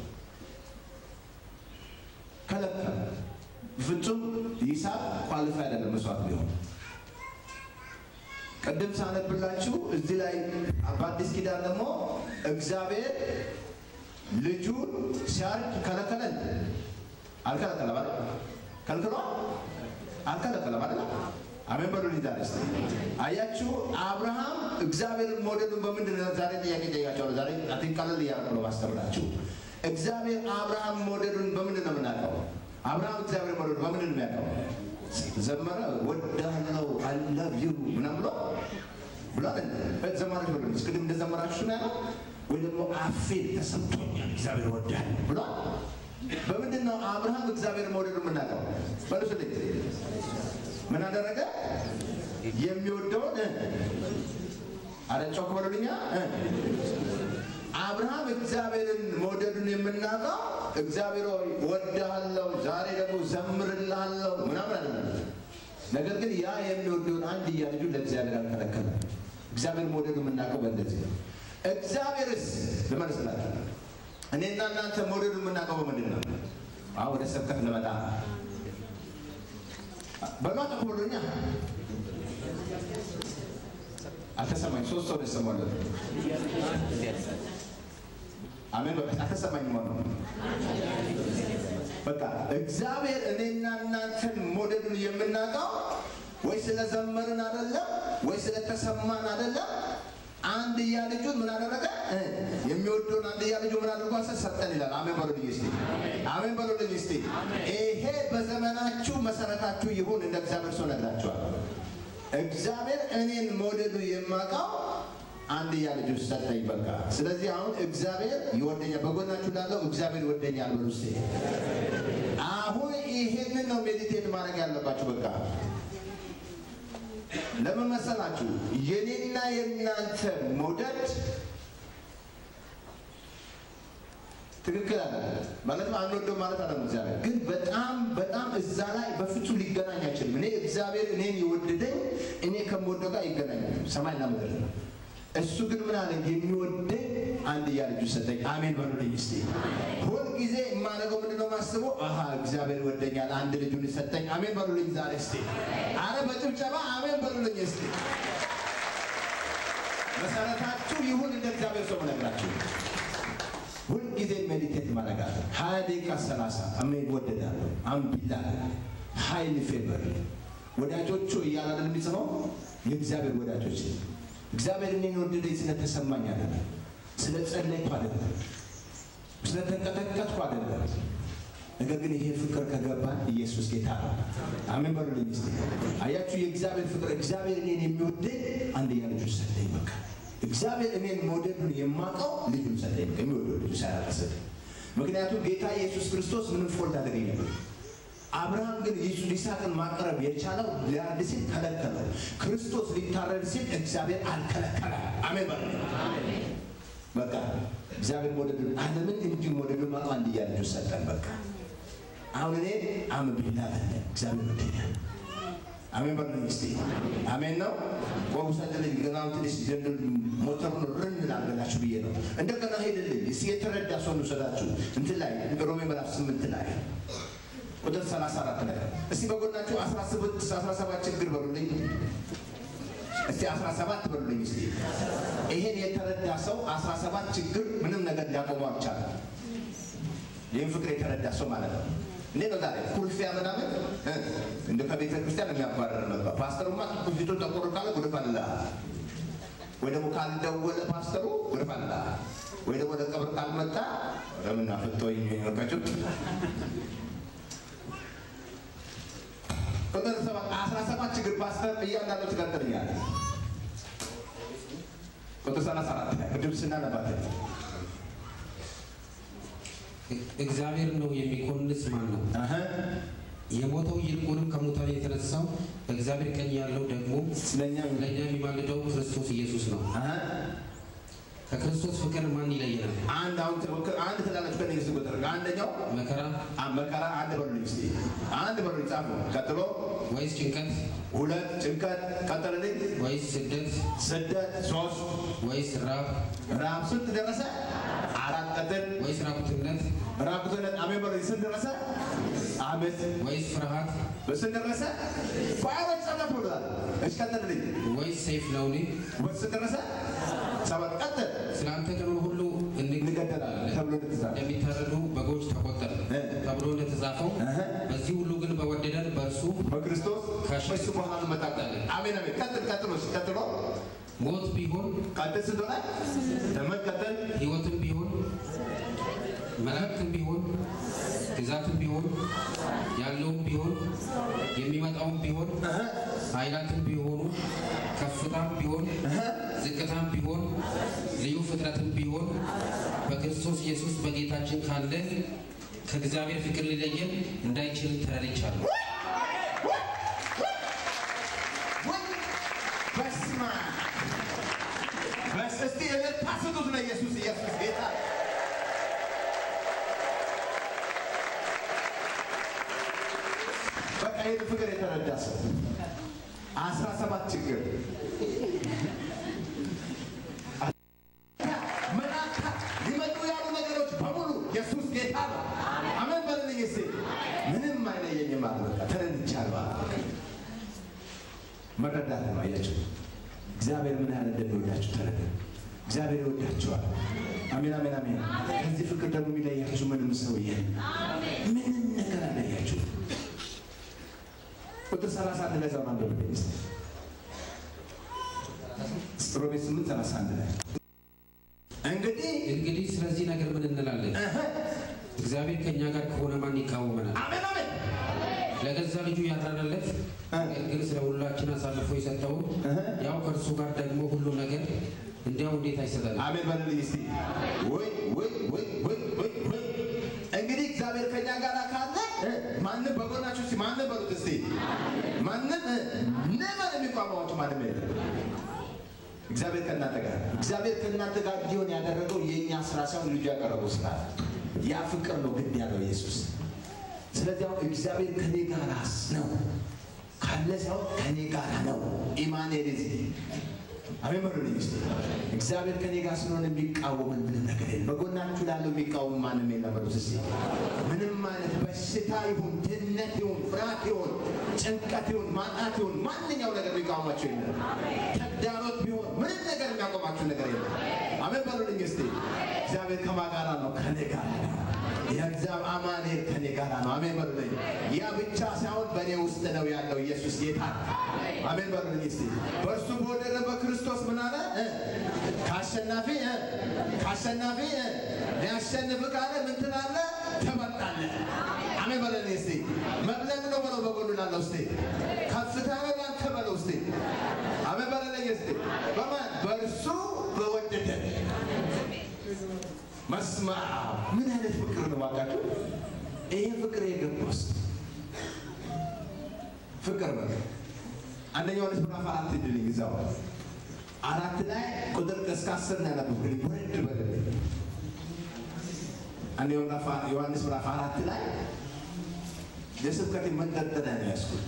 ከለከለ። ፍጹም ይስሐቅ ኳሊፋይ አይደለም መስዋዕት ቢሆን ቅድም ሳነብላችሁ እዚህ ላይ በአዲስ ኪዳን ደግሞ እግዚአብሔር ልጁን ሲያርግ ከለከለን? አልከለከለም አይደል? ከልክሏል? አልከለከለም አይደል? አሜን በሉ ሊዛር ስ አያችሁ፣ አብርሃም እግዚአብሔርን መውደዱን በምንድን ነው? ዛሬ ጥያቄ ጠይቃቸዋለሁ። ዛሬ አትን ቀለል እያደረኩ ነው ማስተምራችሁ። እግዚአብሔር አብርሃም መውደዱን በምንድን ነው የምናውቀው? አብርሃም እግዚአብሔር መውደዱን በምንድን ነው የሚያውቀው? ዘመረ ወዳለው አይ ላቭ ዩ ምናምን ብሎ ብሏል። ዘማሪዎች ወደ ቅድም እንደዘመራችሁ ነው ያለው ወይ ደግሞ አፌ ተሰምቶኛል እግዚአብሔር ወዳል ብሏል። በምንድን ነው አብርሃም እግዚአብሔር መውደዱ የምናውቀው? በልስልኝ ምን አደረገ? የሚወደውን አረ ጮክ በሉልኛ። አብርሃም እግዚአብሔርን መውደዱን የምናውቀው እግዚአብሔር ሆይ ወድሃለሁ፣ ዛሬ ደግሞ ዘምርልሃለሁ ምናምን አለ። ነገር ግን ያ የሚወደውን አንድያ ልጁን ለእግዚአብሔር አልከለከለም። እግዚአብሔር መውደዱ የምናውቀው በእንደዚህ ነው። እግዚአብሔርስ ልመልስላችሁ፣ እኔና እናንተ መውደዱ የምናውቀው በምንድን ነው? አሁን ወደ ስብከት ልመጣ በሏት ብሎኛ አልተሰማኝ። ሶስት ሰው ደሰማለት አሜን። በቃ አልተሰማኝ ማለት ነው። በቃ እግዚአብሔር እኔና እናንተን መውደዱን የምናውቀው ወይ ስለዘመርን አይደለም፣ ወይ ስለተሰማን አይደለም። አንድያ ልጁን ምን አደረገ? የሚወደውን አንድያ ልጁ ምን አድርጎ ሰጠን ይላል። አሜን በሉልኝ እስቲ፣ አሜን በሉልኝ እስቲ። ይሄ በዘመናችሁ መሰረታችሁ ይሁን። እንደ እግዚአብሔር ሰው ነግራችኋል። እግዚአብሔር እኔን መውደዱ የማውቀው አንድያ ልጁ ሰጠኝ። በቃ ስለዚህ አሁን እግዚአብሔር ይወደኛል። በጎናችሁ ላለው እግዚአብሔር ይወደኛል በሉ እስቲ። አሁን ይሄንን ነው ሜዲቴት ማድረግ ያለባችሁ። በቃ ለምን መሰላችሁ? የኔና የእናንተ መውደድ ትክክል አለ ማለት አንወደው ማለት አለ። እግዚአብሔር ግን በጣም በጣም እዛ ላይ በፍጹም ሊገናኝ አይችልም። እኔ እግዚአብሔር እኔን የወደደኝ እኔ ከምወደው ጋር ይገናኛል። ሰማይና ምድር ነው። እሱ ግን ምን አለ? የሚወደኝ አንድያ ልጁ ሰጠኝ። አሜን በሉልኝ እስቲ። ሁል ጊዜ የማደርገው ምንድን ነው የማስበው? አሀ እግዚአብሔር ይወደኛል፣ አንድ ልጁን ሰጠኝ። አሜን በሉልኝ ዛሬ እስቲ። አረ በጭብጨባ አሜን በሉልኝ እስቲ። መሰረታችሁ ይሁን እንደ እግዚአብሔር ሰው መነግራችሁ ሁልጊዜ ሜዲቴት ማድረግ አለ። ሀያ ደቂቃ ሰላሳ አሜን ወደዳለሁ አምቢላ ሀይል ፌቨር ወዳጆቹ እያለ አይደል የሚጽፈው የእግዚአብሔር ወዳጆች እግዚአብሔር እኔን ወደደኝ ስለተሰማኝ አይደለም፣ ስለ ጸለይኩ አይደለም፣ ስለተንቀጠቀጥኩ አይደለም። ነገር ግን ይሄ ፍቅር ከገባን ኢየሱስ ጌታ ነው። አሜን በሉልኝ እስቲ። አያችሁ የእግዚአብሔር ፍቅር እግዚአብሔር እኔን የሚወደኝ አንድያ ልጁን ሰጠኝ። በቃ እግዚአብሔር እኔን መውደዱን የማውቀው ልጁን ሰጠኝ። በቃ የሚወደው ልጁ ሳያላስብ ምክንያቱም ጌታ ኢየሱስ ክርስቶስ ምንም ፎልት አደገኝ ነበር። አብርሃም ግን ይስሐቅን ማቅረብ የቻለው ሊያርድ ሲል ከለከለው። ክርስቶስ ሊታረድ ሲል እግዚአብሔር አልከለከለ። አሜን በሉ። በቃ እግዚአብሔር መውደዱን ዓለምን እንዲሁ መውደዱን ማቀው አንድያ ልጁን ሰጠን። በቃ አሁን እኔ አምብላ እግዚአብሔር ወደኛል። አሜን በሉ እስቲ አሜን ነው። ቆሙ ሰደልኝ ገና ትንሽ ዘንድ ሞተሩን ርን ላርገላችሁ ብዬ ነው። እንደገና ሄድልኝ እስቲ የተረዳ ሰው እንውሰዳችሁ እንትን ላይ ሮሜ ምዕራፍ ስምንት ላይ ቁጥር 34 ላይ እስቲ በጎናችሁ 17 17 ችግር በሉልኝ። እስቲ 17 በሉልኝ እስቲ። ይሄን የተረዳ ሰው 17 ችግር ምንም ነገር ሊያቆመው አልቻለም። ይህን ፍቅር የተረዳ ሰው ማለት ነው። እንዴት ነው ዛሬ ኩርፊያ ምናምን እንደ ከቤተ ክርስቲያን የሚያባረር ነበር። ፓስተሩማ ፊቱ ጠቆር ካለ ጉድፍ አለ ወይ ደግሞ ካልደወለ ፓስተሩ ጉድፍ አለ ወይ ደግሞ ለቀብር ካልመጣ ለምና ፍቶኝ ወቃችሁ ቁጥር አስራ ሰባት ችግር ፓስተር እያንዳንዱ ትቀጥልኛል። ቁጥር ሰላሳ አራት ላይ ቅድም ስናነባት እግዚአብሔር ነው የሚኮንስ ማን ነው? የሞተው ይልቁንም ከሙታን የተነሳው በእግዚአብሔር ቀኝ ያለው ደግሞ ስለኛ ለእኛ የሚማልደው ክርስቶስ ኢየሱስ ነው። ከክርስቶስ ፍቅር ማን ይለየናል? አንድ አሁን ትሞክር አንድ ትላላችሁ ከነገስ ቁጥር አንደኛው መከራ አ- መከራ አንድ በሉልኝ እስቲ አንድ በሉልኝ ጻፉ ቀጥሎ ወይስ ጭንቀት ሁለት ጭንቀት ቀጠለልኝ ወይስ ስደት ስደት ሶስት ወይስ ራብ ራብ ስንት ደረሰ አራት ቀጥል ወይስ ራቁትነት ራቁትነት አሜን በሉልኝ ስንት ደረሰ አምስት ወይስ ፍርሃት በስንት ደረሰ ጳውሎስ ጸለፍ ብሏል እሺ ቀጥልልኝ ወይስ ሰይፍ ነውን? በስንት ደረሰ ሰባት ቀጥል ስለ አንተ ቀኑን ሁሉ እንገደላለን ተብሎ እንደተጻፈ እንደሚታረዱ በጎች ተቆጠር እ። ተብሎ እንደተጻፈው እህ። በዚህ ሁሉ ግን በወደደን በእርሱ በክርስቶስ ከሺህ በሱ በኋላ እንመጣለን አሜን አሜን ቀጥል ቀጥሎ እሺ ቀጥሎ ሞት ቢሆን ቀጥል ስንት ሆነ ዘመን ቀጥል ሕይወትም ቢሆን መላእክትም ቢሆን ግዛትም ቢሆን ያለውም ቢሆን የሚመጣውም ቢሆን ኃይላትም ቢሆኑ ከፍታም ቢሆን ዝቅታም ቢሆን ልዩ ፍጥረትም ቢሆን በክርስቶስ ኢየሱስ በጌታችን ካለ ከእግዚአብሔር ፍቅር ሊለየን እንዳይችል ተረድቻለሁ። በስመ አብ በስ እስቲ እልልታ ስጡት ለኢየሱስ ኢየሱስ ጌታ በቃ ይህን ፍቅር የተረዳ ሰው አስራ ሰባት ችግር መላእክት ሊመጡ ያሉ ነገሮች በሙሉ ኢየሱስ ጌታ ነው። አሜን በልልኝ እስቲ። ምንም አይለየኝም አለ። በቃ ተረድቻለሁ አለ። በቃ መረዳት ነው። አያችሁ እግዚአብሔር ምን ያህል እንደሚወዳችሁ ተረዳ። እግዚአብሔር ይወዳችኋል። አሜን አሜን አሜን። ከዚህ ፍቅር ደግሞ የሚለያችሁ ምንም ሰው የለም። ምንም ነገር አለያችሁ። ቁጥር 31 ላይ ዛሬ አንብብልኝ እስቲ። ሮሜ 8 31 ላይ እንግዲህ እንግዲህ ስለዚህ ነገር ምን እንላለን? እህ፣ እግዚአብሔር ከእኛ ጋር ከሆነ ማን ይቃወመናል? አሜን አሜን ለገዛ ልጁ ያራራለት ነገር ግን ስለ ሁላችን አሳልፎ የሰጠውን እህ። ያው ከእርሱ ጋር ደግሞ ሁሉ ነገር እንዲያው እንዴት አይሰጠንም? አሜን በልልኝ እስቲ። ወይ ወይ ወይ ወይ ወይ ወይ እንግዲህ እግዚአብሔር ከኛ ጋር ካለ እ፣ ማንም በጎናችሁ እስቲ ማንም በሉት እስቲ ማንም እ፣ ነበር የሚቋቋማችሁ ማንም የለም። እግዚአብሔር ከእናንተ ጋር እግዚአብሔር ከእናንተ ጋር እንዲሆን ያደረገው የእኛ ስራ ሳይሆን ልጁ ያቀረበው ስራ ነው። ያ ፍቅር ነው ግድ ያለው ኢየሱስ። ስለዚህ አሁን እግዚአብሔር ከኔ ጋር ነው ካለ ሳይሆን ከኔ ጋር ነው። ኢማኑኤል እዚህ አሜን በሉልኝ እስቲ። እግዚአብሔር ከኔ ጋር ስለሆነ የሚቃወምን ምንም ነገር የለም። በጎናችሁ ላለው የሚቃወም ማንም የለም በሉት እስቲ። ምንም አይነት በሽታ ይሁን ድህነት ይሁን ፍርሃት ይሁን ጭንቀት ይሁን ማጣት ይሁን ማንኛው ነገር የሚቃወማቸው የለም። ተግዳሮት ቢሆን ምንም ነገር የሚያቆማችሁ ነገር የለም። አሜን በሉልኝ እስቲ። እግዚአብሔር ከማን ጋር ነው? ከኔ ጋር ነው። የእግዚአብሔር አማኑኤል ከኔ ጋር ነው። አሜን በሉልኝ። ያ ብቻ ሳይሆን በእኔ ውስጥ ነው ያለው ኢየሱስ ጌታ ነው። አሜን በሉልኝ እስቲ። በእርሱ በወደደ በክርስቶስ ምን አለ? እ፣ ከአሸናፊ እ፣ ከአሸናፊ እ፣ ሊያሸንፍ ካለ ምን ትላለህ? ትበልጣለህ። አሜን በሉልኝ እስቲ። መብለጥ ነው በለው በጎኑ ላለው እስቲ። ከፍታ ነው ላንተ በለው እስቲ። አሜን በሉልኝ እስቲ። በማን በእርሱ በወደደ መስማ ምን አይነት ፍቅር ነው ባካችሁ? ይሄ ፍቅር የገባው ፍቅር ነው። አንደኛ ዮሐንስ ምዕራፍ አራት ድልኝ እዛው አራት ላይ ቁጥር እስከ አስር ነው ያነበብኩልኝ። ወረድ በልልኝ። አንደኛ ምዕራፍ- ዮሐንስ ምዕራፍ አራት ላይ የስብከቴ መንጠልጠያ ነው ያዝኩት።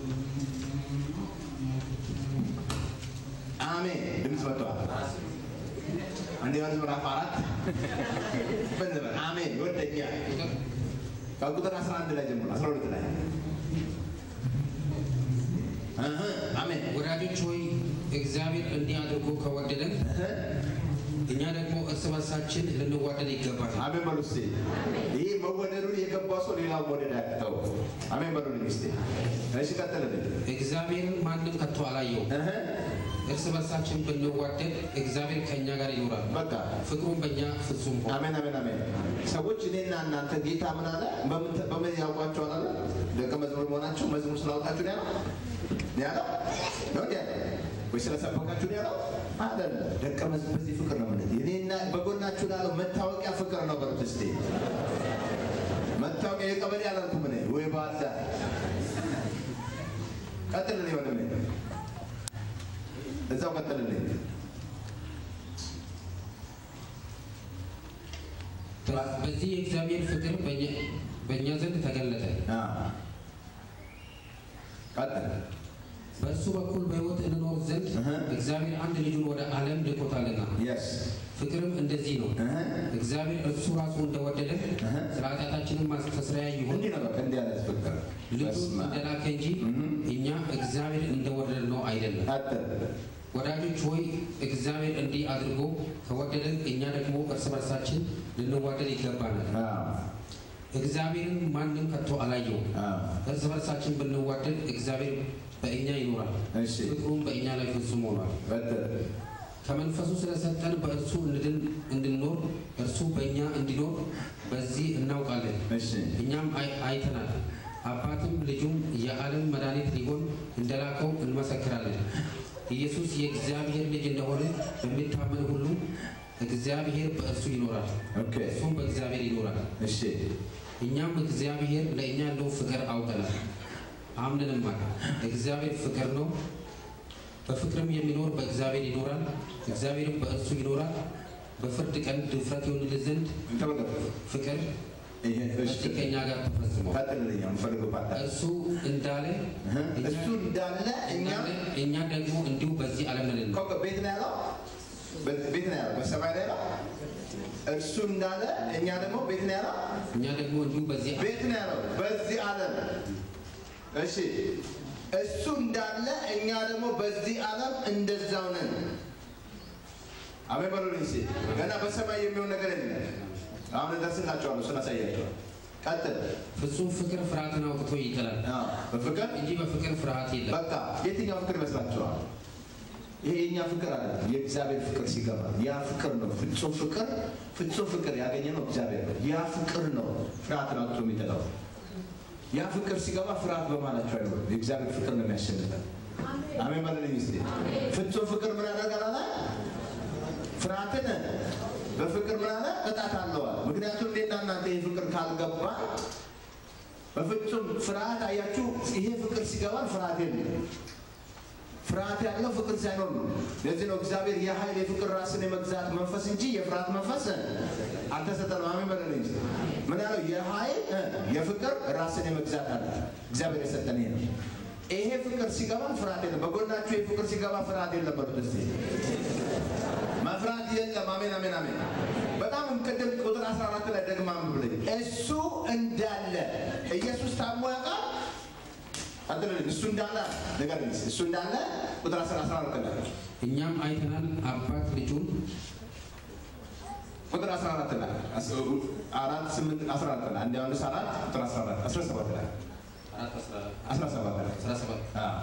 አሜን ድምፅ መጥተዋል። አንደኛ ዮሐንስ ምዕራፍ አራት ምን ልበል? አሜን ይወደኛል። ከቁጥር 11 ላይ ጀምሮ 12 ላይ እህ፣ አሜን ወዳጆች ሆይ እግዚአብሔር እንዲህ አድርጎ ከወደደን እኛ ደግሞ እርስ በርሳችን ልንዋደድ ይገባል። አሜን በሉ እስቲ። ይህ መወደዱን የገባው ሰው ሌላው መውደድ ያቅተው። አሜን በሉልኝ እስቲ። እሺ ቀጥልልኝ። እግዚአብሔርን ማንም ከቶ አላየውም። እህ፣ እርስ በርሳችን ብንዋደድ እግዚአብሔር ከእኛ ጋር ይኖራል፣ በቃ ፍቅሩም በእኛ ፍጹም ሆነ። አሜን አሜን አሜን። ሰዎች እኔና እናንተ ጌታ ምን አለ? በምን በምን ያውቋቸዋል አለ? ደቀ መዝሙር መሆናቸው መዝሙር ስላወጣችሁ ነው ያለው ነው ያለው ነው እንዴ ያለው ወይ ስለሰበካችሁ ነው ያለው አይደለም። ደቀ መዝሙር በዚህ ፍቅር ነው ማለት እኔና በጎናችሁ ላለው መታወቂያ ፍቅር ነው በሉት እስቲ። መታወቂያ የቀበሌ አላልኩም እኔ ወይ ባዳ ቀጥልልኝ ወንድሜ እዛው ቀጥልልኝ በ- በዚህ የእግዚአብሔር ፍቅር በእኛ- በእኛ ዘንድ ተገለጠ። አዎ። ቀጥል። በእርሱ በኩል በሕይወት እንኖር ዘንድ እህ። እግዚአብሔር አንድ ልጁን ወደ ዓለም ልኮታልና። የስ ፍቅርም እንደዚህ ነው፣ እህ። እግዚአብሔር እርሱ ራሱ እንደወደደ እህ። ስለ ኃጢአታችንም ማስተስረያ ይሁን እንዲህ ነው በቃ እንዲህ አይነት ፍቅር ልጁን በስመ አብ። እንደላከ እንጂ እህ። እኛ እግዚአብሔር እንደወደደ ነው አይደለም። ቀጥል። ወዳጆች ሆይ እግዚአብሔር እንዲህ አድርጎ ከወደደን እኛ ደግሞ እርስ በርሳችን ልንዋደድ ይገባናል። አዎ። እግዚአብሔርን ማንም ከቶ አላየውም። አዎ። እርስ በርሳችን ብንዋደድ እግዚአብሔር በእኛ ይኖራል፣ እሺ ፍቅሩም በእኛ ላይ ፍጹም ሆኗል። ቀጥል። ከመንፈሱ ስለሰጠን በእርሱ እንድን እንድንኖር እርሱ በእኛ እንዲኖር በዚህ እናውቃለን፣ እሺ እኛም አይ- አይተናል። አባትም ልጁም የዓለም መድኃኒት ሊሆን እንደላከው እንመሰክራለን። ኢየሱስ የእግዚአብሔር ልጅ እንደሆነ በሚታመን ሁሉ እግዚአብሔር በእርሱ ይኖራል፣ ኦኬ እርሱም በእግዚአብሔር ይኖራል። እሺ እኛም እግዚአብሔር ለእኛ ያለው ፍቅር አውቀናል አምነንማል። እግዚአብሔር ፍቅር ነው። በፍቅርም የሚኖር በእግዚአብሔር ይኖራል፣ እግዚአብሔርም በእርሱ ይኖራል። በፍርድ ቀን ድፍረት ይሆንልን ዘንድ ተመልከቱ። ፍቅር ይሄ እሺ በዚህ ከእኛ ጋር ተፈጽሟል። ቀጥልልኝ። የምፈልገው ፓርት አለ። እርሱ እንዳለ እህ። እኛ- እሱ እንዳለ እኛ እንዳለ እኛ ደግሞ እንዲሁ በዚህ ዓለም ነን። ኮከ ቤት ነው ያለው በ- ቤት ነው ያለው በሰማይ ላይ ነው። እርሱ እንዳለ እኛ ደግሞ ቤት ነው ያለው እኛ ደግሞ እንዲሁ በዚህ ቤት ነው ያለው በዚህ ዓለም። እሺ እሱ እንዳለ እኛ ደግሞ በዚህ ዓለም እንደዛው ነን። አሜን በሉልኝ እስኪ። ገና በሰማይ የሚሆን ነገር የለም። አሁን እደርስላቸዋለሁ፣ እሱን አሳያቸዋለሁ። ቀጥል። ፍጹም ፍቅር ፍርሃትን አውጥቶ ይጥላል አዎ፣ በፍቅር እንጂ በፍቅር ፍርሃት የለም። በቃ የትኛው ፍቅር ይመስላችኋል? ይሄ የኛ ፍቅር አይደለም። የእግዚአብሔር ፍቅር ሲገባ ያ ፍቅር ነው። ፍጹም ፍቅር ፍጹም ፍቅር ያገኘ ነው እግዚአብሔር ነው። ያ ፍቅር ነው ፍርሃትን አውጥቶ የሚጥለው። ያ ፍቅር ሲገባ ፍርሃት በማላቸው አይሆንም። የእግዚአብሔር ፍቅር ነው የሚያሸንፈን። አሜን በለልኝ እስኪ። ፍጹም ፍቅር ምን ያደርጋል አለ? ፍርሃትን በፍቅር ምን አለ? ቅጣት አለዋል። ምክንያቱም እኔና እናንተ ይህ ፍቅር ካልገባ በፍጹም ፍርሃት አያችሁ፣ ይሄ ፍቅር ሲገባን ፍርሃት የለም። ፍርሃት ያለው ፍቅር ሳይኖር ነው። ለዚህ ነው እግዚአብሔር የኃይል የፍቅር ራስን የመግዛት መንፈስ እንጂ የፍርሃት መንፈስ አልተሰጠንም። አሜን በለልኝ እስኪ። ምን ያለው የኃይል እ፣ የፍቅር ራስን የመግዛት አለ እግዚአብሔር የሰጠን ይሄ ነው። ይሄ ፍቅር ሲገባን ፍርሃት የለም። በጎናችሁ ይሄ ፍቅር ሲገባ ፍርሃት የለም በሉት እስኪ። መፍራት የለም። አሜን አሜን አሜን። በጣም ቅድም ቁጥር 14 ላይ ደግማ ብለኝ እሱ እንዳለ ኢየሱስ ታሞ ያውቃል አትልልኝ እሱ እንዳለ ነገር እሱ እንዳለ ቁጥር 14 ላይ እኛም አይተናል አባት ልጁን ቁጥር 14 ላይ አራት ስምንት 14 ላይ አንድ ዮሐንስ አራት ቁጥር 14 17 ላይ አራት አስራ 17 ላይ አስራ ሰባት አዎ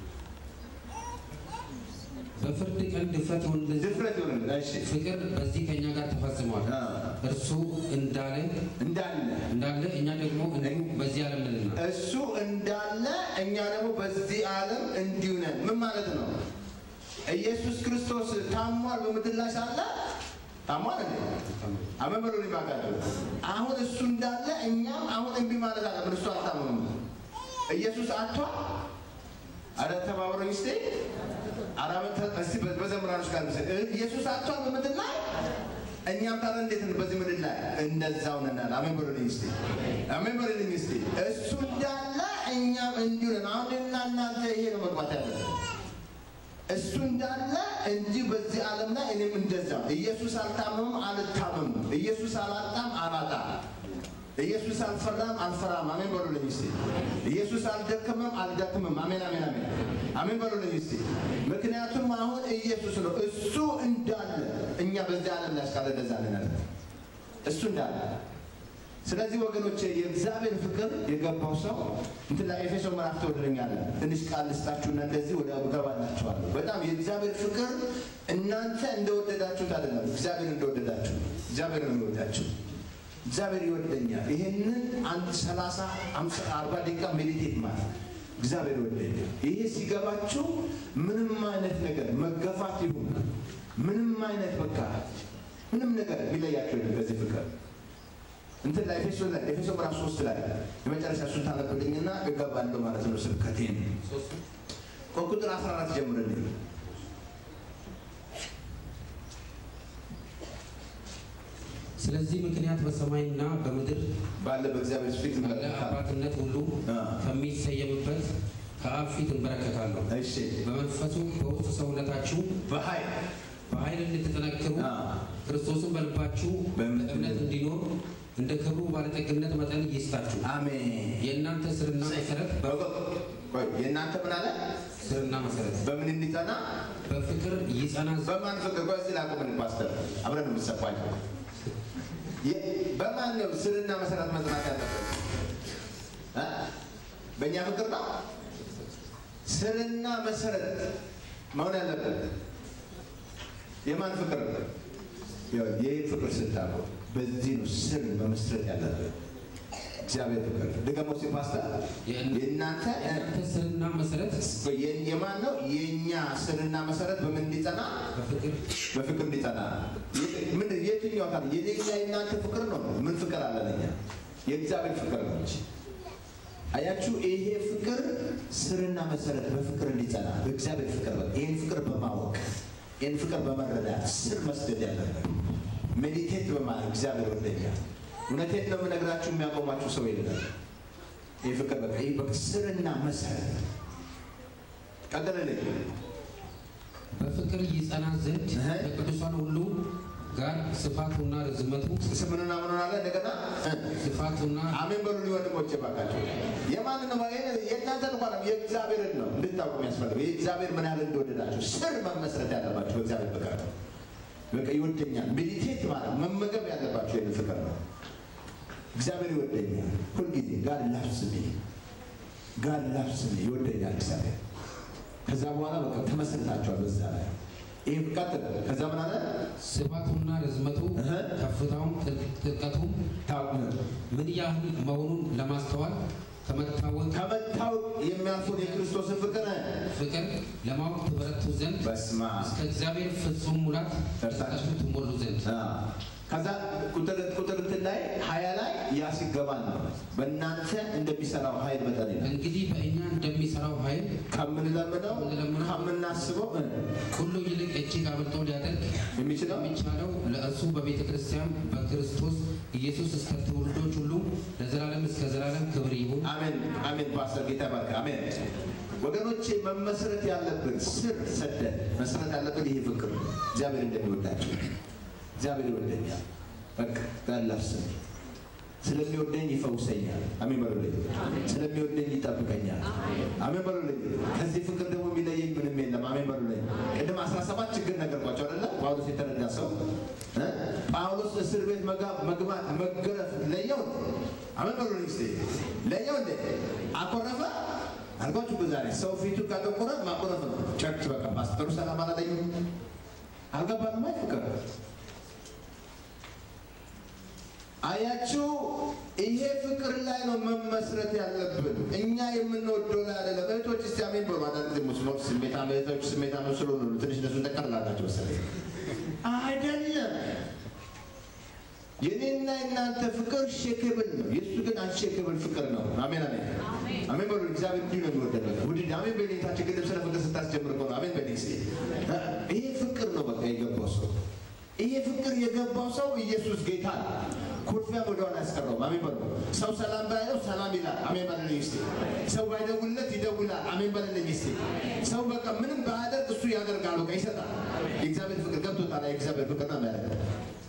በፍርድ ቀን ድፍረት ይሆንልን ዘንድ ድፍረት ይሆንልን እሺ ፍቅር በዚህ ከእኛ ጋር ተፈጽሟል። አዎ እርሱ እንዳለ እንዳለ እንዳለ እኛ ደግሞ እንዲሁ በዚህ ዓለም ነንና እሱ እንዳለ እኛ ደግሞ በዚህ ዓለም እንዲሁ ነን። ምን ማለት ነው? ኢየሱስ ክርስቶስ ታሟል በምድር ላይ ሳለ ታሟል እንዴ? አሜን በሉ ሊባካቸው አሁን እሱ እንዳለ እኛም አሁን እምቢ ማለት አለብን። እሱ አልታመመም። ኢየሱስ አጥቷል። አረ ተባብረኝ እስቲ አረ እስቲ በዘምራኖች ጋር ምስል ኢየሱስ አጥቷል በምድር ላይ እኛም ታዲያ እንዴት ነው በዚህ ምድር ላይ እንደዛው ነናል። አሜን በሉልኝ እስቲ አሜን በሉልኝ እስቲ። እሱ እንዳለ እኛም እንዲሁ ነን። አሁን እና እናንተ ይሄ ነው መግባት ያለብን። እሱ እንዳለ እንጂ በዚህ ዓለም ላይ እኔም እንደዛ። ኢየሱስ አልታመምም፣ አልታመምም። ኢየሱስ አላጣም፣ አላጣም። ኢየሱስ አልፈራም፣ አልፈራም። አሜን በሉልኝ እስቲ። ኢየሱስ አልደከመም፣ አልደክምም። አሜን አሜን አሜን አሜን በሉልኝ እስቲ። ምክንያቱም አሁን ኢየሱስ ነው እሱ እንዳለ እኛ በዚህ ዓለም ላይ እስካለ እንደዛ ነን። እሱ እንዳለ ስለዚህ ወገኖች የእግዚአብሔር ፍቅር የገባው ሰው እንትን ላይ ኤፌሶ ምዕራፍ ተወድለኛለ ትንሽ ቃል ልስጣችሁና እንደዚህ ወደ እገባላችኋለሁ። በጣም የእግዚአብሔር ፍቅር እናንተ እንደወደዳችሁት አይደለም፣ እግዚአብሔር እንደወደዳችሁ እግዚአብሔር ነው የሚወዳችሁ። እግዚአብሔር ይወደኛል። ይሄንን አንድ ሰላሳ አምሳ አርባ ደቂቃ ሜዲቴት ማለት እግዚአብሔር ይወደኛል። ይሄ ሲገባችሁ ምንም አይነት ነገር መገፋት ይሁን ምንም አይነት በቃ ምንም ነገር የሚለያቸው የለም በዚህ ፍቅር እንትን ላይ ኤፌሶ ላይ ኤፌሶ ምዕራፍ ሶስት ላይ የመጨረሻ እሱን ታነብልኝና እገባለሁ ማለት ነው። ስብከቴን ከቁጥር 14 ጀምርልኝ። ስለዚህ ምክንያት በሰማይና በምድር ባለ በእግዚአብሔር ፊት ባለ እንበረከካለን። አባትነት ሁሉ አ። ከሚሰየምበት ከአብ ፊት እንበረከካለሁ። እሺ በመንፈሱ በውስጥ ሰውነታችሁ በኃይል በኃይል እንድትጠነክሩ አ። ክርስቶስን በልባችሁ በእምነት በእምነት እንዲኖር እንደ ክብሩ ባለጠግነት መጠን ይስጣችሁ። አሜን። የእናንተ ስርና መሰረት በ- ቆይ የእናንተ ምን አለ? ስርና መሰረት በምን እንዲጸና? በፍቅር ይጸና ዘንድ በማን ፍቅር? ቆይ እዚህ ላቁምን ፓስተር፣ አብረን የምትሰፋኝ በማን ነው ስርና መሰረት መጽናት ያለበት? እ? በእኛ ፍቅር ነው። ስርና መሰረት መሆን ያለበት የማን ፍቅር ነው? ያው ይህ ፍቅር ስታቁ በዚህ ነው ስር መመስረት ያለበት እግዚአብሔር ፍቅር ደግሞ ሲ ፓስተር የእና- የእናንተ እ? የእናንተ ስርና መሰረት የ- የማን ነው? የእኛ ስርና መሰረት በምን እንዲጸና? በፍቅር በፍቅር እንዲጸና። የ- ምን የትኛው ታዲያ የኔና የእናንተ ፍቅር ነው? ምን ፍቅር አለን እኛ? የእግዚአብሔር ፍቅር ነው እንጂ። አያችሁ፣ ይሄ ፍቅር ስርና መሰረት በፍቅር እንዲጸና በእግዚአብሔር ፍቅር ነው። ይህን ፍቅር በማወቅ ይህን ፍቅር በመረዳት ስር መስደድ ያለበት ሜዲቴት በማድረግ እግዚአብሔር ወደኛል። እውነቴን ነው የምነግራችሁ፣ የሚያቆማችሁ ሰው የለም። ይህ ፍቅር በቃ ይህ በቃ ስርና መሰረት ቀጥልልኝ። በፍቅር ይጸና ዘንድ እህ። ከቅዱሳን ሁሉ ጋር ስፋቱና ርዝመቱ ስምንና ምን አለ እንደገና ስፋቱና አሜን በሉ ወንድሞቼ ባካቸው። የማንን ነው የእናንተ እንኳን የእግዚአብሔርን ነው እንድታውቁ የሚያስፈልገው የእግዚአብሔር ምን ያህል እንደወደዳችሁ ስር መመስረት ያለባችሁ በእግዚአብሔር ፍቅር ነው። በቃ ይወደኛል ሜዲቴት ማለት መመገብ ያለባችሁ ይህን ፍቅር ነው። እግዚአብሔር ይወደኛል ሁልጊዜ ጋር ላፍስሜ ጋር ላፍስሜ ይወደኛል እግዚአብሔር። ከዛ በኋላ በቃ ተመስርታችኋል በዛ ላይ ይህ ቀጥል። ከዛ ምን አለ ስፋቱና ርዝመቱ እህ። ከፍታውም ጥል- ጥልቀቱም ታውቁ ነው ምን ያህል መሆኑን ለማስተዋል ከመታወቅ ከመታወቅ የሚያልፉን የክርስቶስን ፍቅር ፍቅር ለማወቅ ትበረቱ ዘንድ በስማ እስከ እግዚአብሔር ፍጹም ሙላት ደርሳችሁ ደርሳችሁ ትሞሉ ዘንድ ከዛ ቁጥር ቁጥር እንትን ላይ ሀያ ላይ ያ ሲገባን ነው በእናንተ እንደሚሰራው ኃይል መጠን ይላል። እንግዲህ በእኛ እንደሚሰራው ኃይል ከምንለምነው ከምንለምነው ከምናስበው እ፣ ሁሉ ይልቅ እጅግ አብልጦ ሊያደርግ የሚችለው የሚቻለው ለእርሱ በቤተ ክርስቲያን በክርስቶስ ኢየሱስ እስከ ትውልዶች ሁሉ ለዘላለም እስከ ዘላለም ክብር ይሁን። አሜን አሜን። ፓስተር ጌታ ባርክ። አሜን ወገኖቼ፣ መመስረት ያለብን ስር ሰደን መሰረት ያለብን ይሄ ፍቅር ነው። እግዚአብሔር እንደሚወዳቸው እግዚአብሔር ይወደኛል። በቃ ጋላፍስም ስለሚወደኝ ይፈውሰኛል። አሜን በሉልኝ። ስለሚወደኝ ይጠብቀኛል። አሜን በሉልኝ። ከዚህ ፍቅር ደግሞ የሚለየኝ ምንም የለም። አሜን በሉልኝ። ቅድም 17 ችግር ነገርኳቸው አይደለ? ጳውሎስ የተረዳ ሰው እ? ጳውሎስ እስር ቤት መጋ- መግባት መገረፍ ለየው። አሜን በሉልኝ። እስኪ ለየው እንዴ አኮረፈ አልኳችሁ እኮ ዛሬ ሰው ፊቱ ካጠቆረ ማኮረፍ ነው። ቸርች በቃ ፓስተሩ ሰላም አላለኝም አልገባንም። አይ ፍቅር አያችሁ፣ ይሄ ፍቅር ላይ ነው መመስረት ያለብን። እኛ የምንወደው ላይ አይደለም። እህቶች እስቲ አሜን በሉ። አንዳንድ ጊዜ ሙስሊሞች ስሜታ እህቶች ስሜታ ነው ስለሆኑ ነው ትንሽ እነሱን ጠቀርላላቸው መሰለኝ። አይደለም የኔና የእናንተ ፍቅር ሼክብል ነው። የእሱ ግን አንሼክብል ፍቅር ነው። አሜን አሜን አሜን በሉ። እግዚአብሔር እንዲሁ ነው የሚወደድ በቃ ውድድ አሜን በሌታችን ቅድም ስለ ፍቅር ስታስጀምር እኮ ነው። አሜን በሌ ይሄ ፍቅር ነው በቃ የገባው ሰው ይሄ ፍቅር የገባው ሰው ኢየሱስ ጌታ ነው። ኩርፊያ ወደኋላ ያስቀረው። አሜን በሉ። ሰው ሰላም ባይለው ሰላም ይላል። አሜን በልልኝ እስቲ። ሰው ባይደውልለት ይደውላል። አሜን በልልኝ እስቲ። ሰው በቃ ምንም ባያደርግ እሱ ያደርጋል። በቃ ይሰጣል። የእግዚአብሔር ፍቅር ገብቶታል። የእግዚአብሔር ፍቅር ነው የሚያደርገው።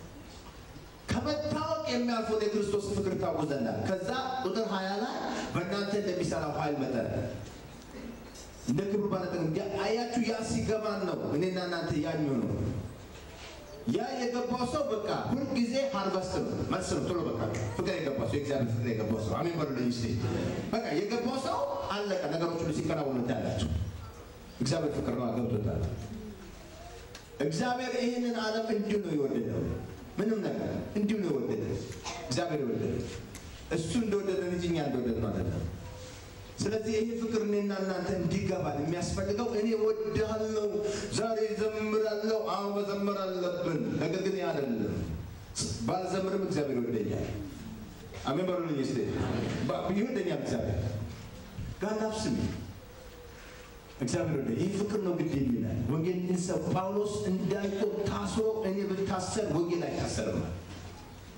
ከመታወቅ የሚያልፈውን የክርስቶስ ፍቅር ታውቁ ዘንድ አለ። ከዛ ቁጥር ሀያ ላይ በእናንተ እንደሚሰራው ኃይል መጠን እንደ ክብሩ ባለጠግ አያችሁ። ያ ሲገባን ነው እኔና እናንተ ያ የሚሆነው ያ የገባው ሰው በቃ ሁልጊዜ ሃርቨስት ነው መልስ ነው። ቶሎ በቃ ፍቅር የገባው ሰው የእግዚአብሔር ፍቅር የገባው ሰው አሜን በሉልኝ እስቲ። በቃ የገባው ሰው አለቀ። ነገሮች ሁሉ ሲከናወኑ ታያላችሁ። እግዚአብሔር ፍቅር ነው ገብቶታል። እግዚአብሔር ይህንን ዓለም እንዲሁ ነው የወደደው። ምንም ነገር እንዲሁ ነው የወደደው። እግዚአብሔር የወደደው እሱ እንደወደደን እንጂ እኛ እንደወደድነው አይደለም። ስለዚህ ይሄ ፍቅር እኔና እናንተ እንዲገባል የሚያስፈልገው እኔ ወድሃለሁ፣ ዛሬ ዘምራለሁ። አዎ መዘመር አለብን። ነገር ግን ያ አይደለም። ባልዘምርም እግዚአብሔር ይወደኛል። አሜን በሉልኝ እስቲ። ባ- ይወደኛል እግዚአብሔር ጋር ናፍስም እግዚአብሔር ወደ ይህ ፍቅር ነው ግድ የሚላል ወንጌል ሰው ጳውሎስ እንዳልከው ታስሮ እኔ ብታሰር ወንጌል አይታሰርም።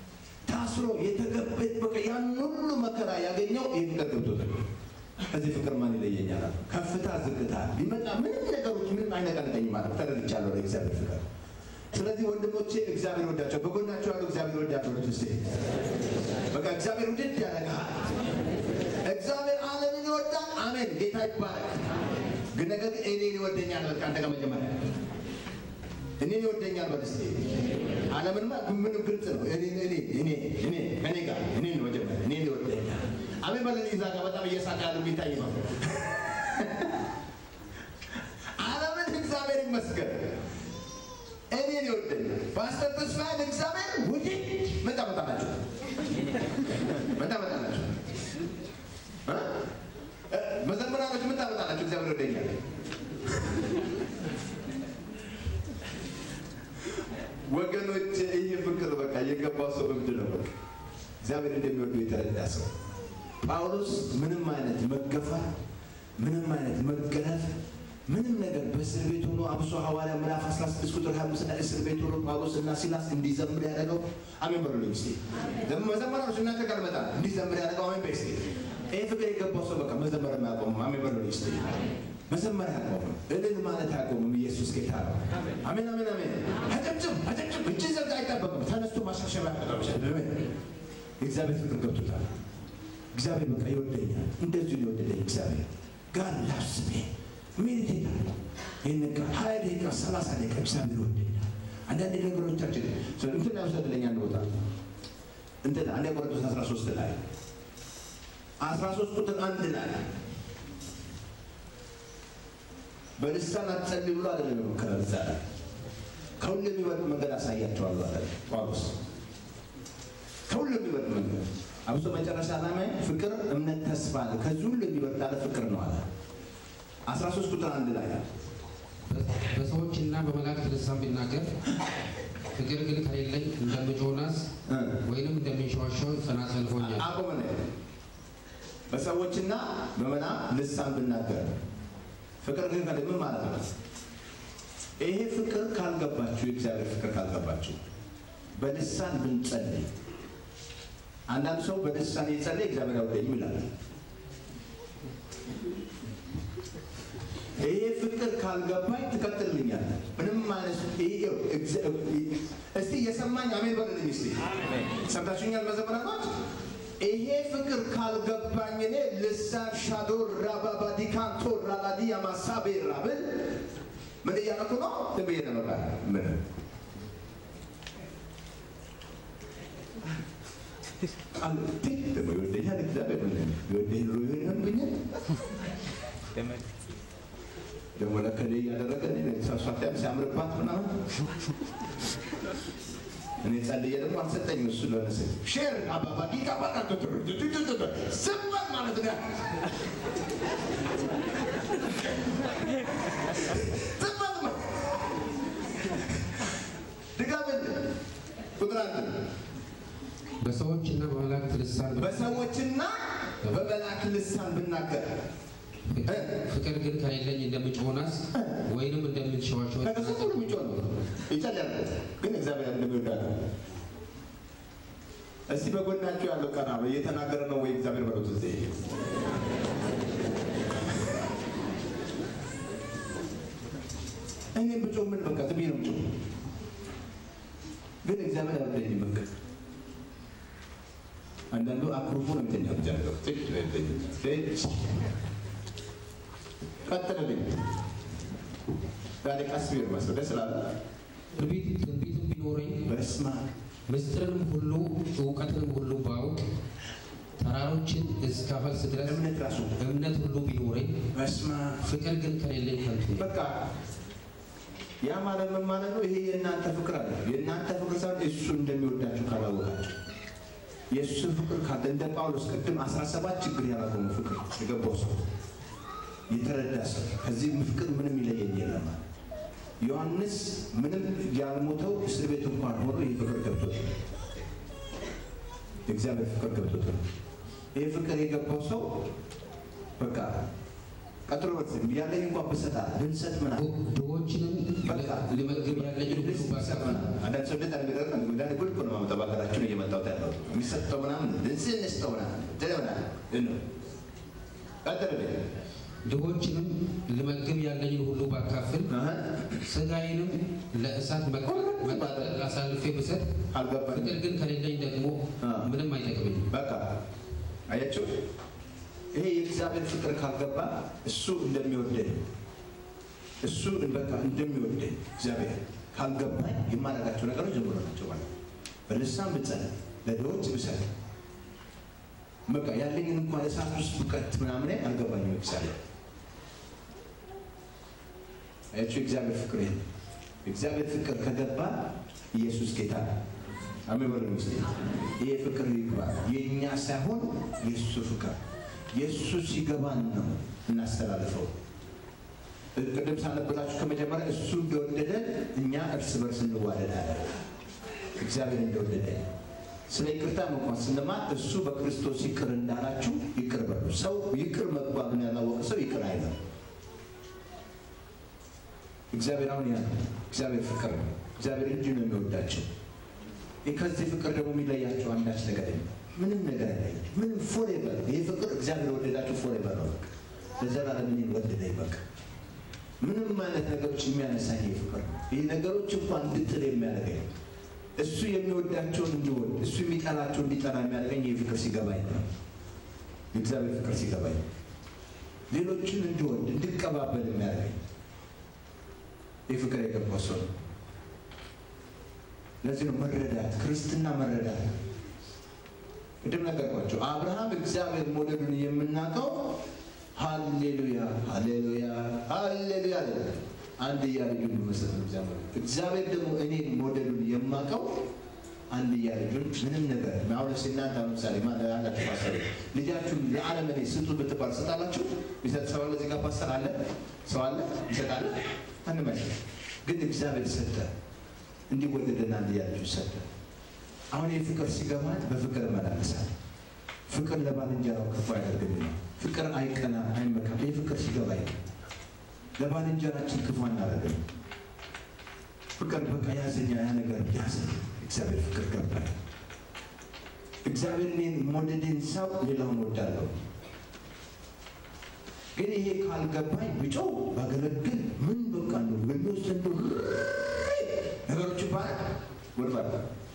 ታስሮ የተገበት በቃ ያን ሁሉ መከራ ያገኘው ይህ ፍቅር ገብቶታል። ከዚህ ፍቅር ማን ይለየኛል? አለ። ከፍታ ዝቅታ ሊመጣ ምንም ነገሮች ምንም አይነቀንቀኝ ማለት ተረድቻለሁ ለእግዚአብሔር ፍቅር። ስለዚህ ወንድሞቼ እግዚአብሔር ወዳቸው፣ በጎናቸው ያሉ እግዚአብሔር ወዳቸው ልጅ ስ በቃ እግዚአብሔር ውድድ ያደርግሃል። እግዚአብሔር ዓለምን ይወዳል። አሜን። ጌታ ይባረክ። ግን ነገር ግን እኔን ይወደኛል። በቃ አንተ ጋር መጀመሪያ እኔን ይወደኛል በል እስኪ። ዓለምንማ ምንም ግልጽ ነው። እኔ እኔ እኔ እኔ ከኔ ጋር እኔን መጀመሪያ እኔን ይወደኛል። አሜን በል። እዛ ጋር በጣም እየሳቀ ያሉ የሚታይ ነው። ዓለምን እግዚአብሔር ይመስገን እኔን ይወደኛል። ፓስተር ተስፋዬን እግዚአብሔር ውድድ ምን ታመጣላችሁ? ምን ታመጣላችሁ? እ? እ፣ መዘምራኖች ምን ታመጣላችሁ? እግዚአብሔር ይወደኛል። ወገኖች ይህ ፍቅር በቃ የገባው ሰው እብድ ነው። በቃ እግዚአብሔር እንደሚወዱ የተረዳ ሰው ጳውሎስ ምንም አይነት መገፋት፣ ምንም አይነት መገረፍ፣ ምንም ነገር በእስር ቤት ሆኖ አብሶ ሐዋርያ ምዕራፍ 16 ቁጥር 25 ላይ እስር ቤት ሆኖ ጳውሎስ እና ሲላስ እንዲዘምር ያደረገው አሜን በሉልኝ እስኪ። ደግሞ መዘመራኖች እናንተ ጋር መጣ እንዲዘምር ያደረገው አሜን በይ እስኪ። ይህ ፍቅር የገባው ሰው በቃ መዘመር የማያቆምም። አሜን በሉልኝ እስኪ። መዘመር አያቆምም፣ እልል ማለት አያቆምም። ኢየሱስ ጌታ ነው። አሜን አሜን አሜን። አጨብጭብ አጨብጭብ፣ እጅ ዘርጋ አይጠበቅም። ተነስቶ ማሻሸብ ያቀጠም የእግዚአብሔር ፍቅር ገብቶታል። እግዚአብሔር በቃ ይወደኛል። እንደዚሁ ሊወደደኝ እግዚአብሔር ጋር ላስቤ ሜዲቴት አለ ይህን ቃል ሀያ ደቂቃ ሰላሳ ደቂቃ እግዚአብሔር ይወደኛል። አንዳንድ ነገሮቻችን እንትን ያውሰድለኛ አንድ ቦታ እንትን አንድ ቆሮንቶስ 13 ላይ 13 ቁጥር አንድ ላይ በልሳን አትጸልይ ብሎ አይደለም የመከረን እዛ ላይ ከሁሉ የሚበልጥ መንገድ አሳያቸዋለሁ አለ ጳውሎስ። ከሁሉ የሚበልጥ መንገድ አብሶ መጨረሻ ላይ ፍቅር፣ እምነት፣ ተስፋ አለ። ከዚህ ሁሉ የሚበልጥ አለ ፍቅር ነው አለ። 13 ቁጥር አንድ ላይ በሰዎችና በመላእክት ልሳን ቢናገር ፍቅር ግን ከሌለኝ እንደምጮናስ እ ወይንም እንደሚንሸዋሸው ጸናጽል ሆኛል። አቆመ ነው። በሰዎችና በመና ልሳን ብናገር ፍቅር ግን ከሌለ ምን ማለት ነው? ይሄ ፍቅር ካልገባችሁ የእግዚአብሔር ፍቅር ካልገባችሁ በልሳን ብንጸልይ አንዳንድ ሰው በልሳን የጸለይ እግዚአብሔር ያውደኝም ይላል። ይሄ ፍቅር ካልገባኝ ትቀጥልልኛለህ። ምንም ማለት ይሄ እግዚ- እስቲ የሰማኝ አሜን በልልኝ። እስቲ ሰምታችሁኛል መዘምራኖች? ይሄ ፍቅር ካልገባኝ እኔ ልሳን ሻዶ ራባባዲ ካንቶ ራባዲ ያማሳቤ ራብል ምን እያደረኩ ነው? ዝም ብዬ ነው በቃ ምን ቃል ትክ ደግሞ ይወደኛል እግዚአብሔር ምን ይወደኝ ኑሮ ይሆን ይሆንብኛል ደግሞ ለከሌ እያደረገ እኔ ሳሷታም ሲያምርባት ምናምን እኔ ጸልዬ ደግሞ አልሰጠኝም። እሱ ለሆነ ሴት ሼር አባባ ዲቃ ባቃ ስበት ማለት ነው። ስበት ማለት ድጋምን ቁጥር አንድ በሰዎችና በመላእክት ልሳን በሰዎችና በመላእክት ልሳን ብናገር ፍቅር ግን ከሌለኝ እንደምጮናስ ወይንም እንደምንሸዋሸው ከከሰ ሁሉ የሚጮህ ነው ይጸልያል፣ ግን እግዚአብሔር እንደሚወዳል እስቲ በጎናቸው ያለው ቀና በል፣ እየተናገረ ነው ወይ እግዚአብሔር በሉት እዚህ እኔ ብጮህ ምን በቃ ዝም ብዬ ነው ብጮህ፣ ግን እግዚአብሔር አይወደኝም። በቃ አንዳንዱ አኩርፎ ነው የሚተኛው። እግዚአብሔር ጥጭ ነው የሚተኛው። ጥጭ ቀጥልልኝ ዛሬ ቀስ ቢል መስሎ ደስ ላለ ትንቢት ትንቢትም ቢኖረኝ በስማ ምስጢርንም ሁሉ እውቀትንም ሁሉ ባውቅ ተራሮችን እስካፈልስ ድረስ እምነት ራሱ እምነት ሁሉ ቢኖረኝ በስማ ፍቅር ግን ከሌለኝ ከንቱ ነው። በቃ ያ ማለት ምን ማለት ነው? ይሄ የእናንተ ፍቅር አለ። የእናንተ ፍቅር ሳይሆን እሱ እንደሚወዳችሁ ካላወቃችሁ የእሱ ፍቅር ካለ እንደ ጳውሎስ ቅድም 17 ችግር ያላቆሙ ፍቅር የገባው ሰው የተረዳ ሰው ከዚህ ፍቅር ምንም ይለየኝ የለም አለ። ዮሐንስ ምንም ያልሞተው እስር ቤት እንኳን ሆኖ ይህ ፍቅር ገብቶት የእግዚአብሔር ፍቅር ገብቶት ነው። ይህ ፍቅር የገባው ሰው በቃ ቀጥሎ በት ያለኝ እንኳን ብሰጣት ብንሰጥ ምናምን ድሆችንም በቃ ልመግብ ያለኝን ሁሉ ባካፍል አንዳንድ ሰው እንደዛ ነገር ነው ጉዳይ ጉድ እኮ ነው የማመጣው በሀገራችን እየመጣሁት ያለው የሚሰጠው ምናምን እንስል እንስጠው ምናምን እንትን ምናምን ነው ቀጥል ድሆችንም ልመግብ ያለኝን ሁሉ ባካፍል ስጋዬንም ለእሳት መቃጠል አሳልፌ ብሰጥ አልገባኝም ፍቅር ግን ከሌለኝ ደግሞ ምንም አይጠቅመኝም። በቃ አያችሁ ይሄ የእግዚአብሔር ፍቅር ካልገባ እሱ እንደሚወደኝ እሱ በቃ እንደሚወደኝ እግዚአብሔር ካልገባኝ የማደርጋቸው ነገሮች ዝም ብሎ ናቸው ማለት ነው። በልሳን ብጸልይ ለድሆች ብሰጥ በቃ ያለኝን እንኳን እሳት ውስጥ ብቀት ምናምን አልገባኝም እግዚአብሔር አያችሁ የእግዚአብሔር ፍቅር ይሄ ነው። የእግዚአብሔር ፍቅር ከገባ ኢየሱስ ጌታ ነው። አሜን በሉ እስቲ። ይሄ ፍቅር ይግባ። የእኛ ሳይሆን የእሱ ፍቅር የእሱ ሲገባን ነው እናስተላልፈው። ቅድም ሳነብላችሁ ከመጀመሪያ እሱ እንደወደደ እኛ እርስ በርስ እንዋደዳለን። እግዚአብሔር እንደወደደ ስለ ይቅርታ እንኳን ስንማር እሱ በክርስቶስ ይቅር እንዳላችሁ ይቅር በሉ። ሰው ይቅር መባሉን ያላወቀ ሰው ይቅር አይለም። እግዚአብሔር አሁን ያ እግዚአብሔር ፍቅር ነው። እግዚአብሔር እንዲህ ነው የሚወዳቸው። ከዚህ ፍቅር ደግሞ የሚለያቸው አንዳች ነገር የለም። ምንም ነገር አይለያቸው። ምንም ፎሬቨር ይህ ፍቅር እግዚአብሔር ወደዳቸው ፎሬቨር ነው። በቃ ለዘላለም እኔን ወደደኝ። በቃ ምንም አይነት ነገሮች የሚያነሳኝ ይህ ፍቅር ነው። ይህ ነገሮች እንኳን እንድጥል የሚያደርገኝ እሱ የሚወዳቸውን እንዲወድ እሱ የሚጠላቸው እንዲጠላ የሚያደርገኝ ይህ ፍቅር ሲገባኝ ነው። የእግዚአብሔር ፍቅር ሲገባኝ ሌሎችን እንዲወድ እንድቀባበል የሚያደርገኝ ይህ ፍቅር የገባው ሰው ነው። ለዚህ ነው መረዳት ክርስትና መረዳት። ቅድም ነገርኳቸው። አብርሃም እግዚአብሔር መውደዱን የምናውቀው ሃሌሉያ ሃሌሉያ ሃሌሉያ አለ። አንድያ ልጁን በመስጠት ነው እግዚአብሔር። እግዚአብሔር ደግሞ እኔን መውደዱን የማውቀው አንድያ ልጁን ምንም ነገር አሁን ስ እናንተ ለምሳሌ አላችሁ ፓስተር ልጃችሁን ለዓለም እኔ ስጡ ብትባል ስጣላችሁ ይሰጥ ሰው አለ። እዚህ ጋር ፓስተር አለ ሰው አለ ይሰጣል አንመሽ ግን እግዚአብሔር ሰጠ እንዲወደደና እንዲያለች ሰጠ። አሁን ይህ ፍቅር ሲገባት በፍቅር እመላለሳለሁ። ፍቅር ለባልንጀራው ክፉ አያደርግም። ፍቅር አይቀና አይመካም። ይህ ፍቅር ሲገባኝ ለባልንጀራችን ክፉ አናደርግም። ፍቅር በቃ ያዘኛ ያ ነገር ያዘ። እግዚአብሔር ፍቅር ገባኝ። እግዚአብሔር እኔን መውደዴን ሳው ሌላውን ወዳለሁ። ግን ይሄ ካልገባኝ ብጮው ባገለግል ምን በቃ ነው ገሎስ እንዶ ነገሮች ባል ወድባል።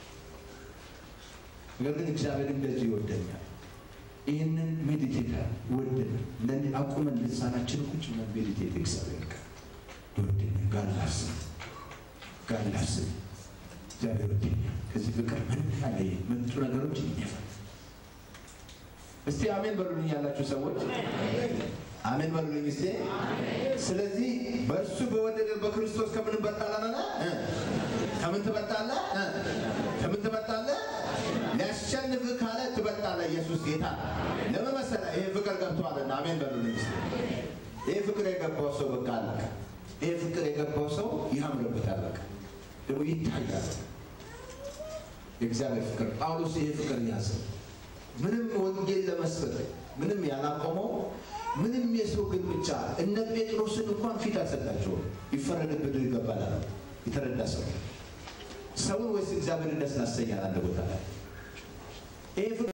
ነገር ግን እግዚአብሔር እንደዚህ ይወደኛል። ይህንን ሜዲቴት ወደን ለእኔ አቁመን ልሳናችን ቁጭ ብለን ሜዲቴት እግዚአብሔር ጋር ይወደኛል። ጋር ላስብ ጋር ላስብ እግዚአብሔር ወደኛል። ከዚህ ፍቅር ምንም ያለ መጡ ነገሮች ይኛፋል። እስቲ አሜን በሉልኝ ያላችሁ ሰዎች አሜን በሉልኝ እስቲ። ስለዚህ በእርሱ በወደደ በክርስቶስ ከምን እንበልጣለን? ከምን ትበልጣለህ? ከምን ትበልጣለህ? ሊያሸንፍህ ካለ ትበልጣለህ። ኢየሱስ ጌታ ለምን መሰለህ? ይሄ ፍቅር ገብቶሃልና። አሜን በሉልኝ እስቲ። ይሄ ፍቅር የገባው ሰው በቃ አለቀ። ይሄ ፍቅር የገባው ሰው ያምርበታል። በቃ ደግሞ ይታያል። የእግዚአብሔር ፍቅር ጳውሎስ ይሄ ፍቅር ያዘ። ምንም ወንጌል ለመስበክ ምንም ያላቆመው ምንም የሰው ግን ብቻ እነ ጴጥሮስን እንኳን ፊት አልሰጣቸውም። ይፈረድብህ ይገባል አለ። የተረዳ ሰው ሰውን ወይስ እግዚአብሔር ደስ ያሰኛል? አንድ ቦታ ላይ ይሄ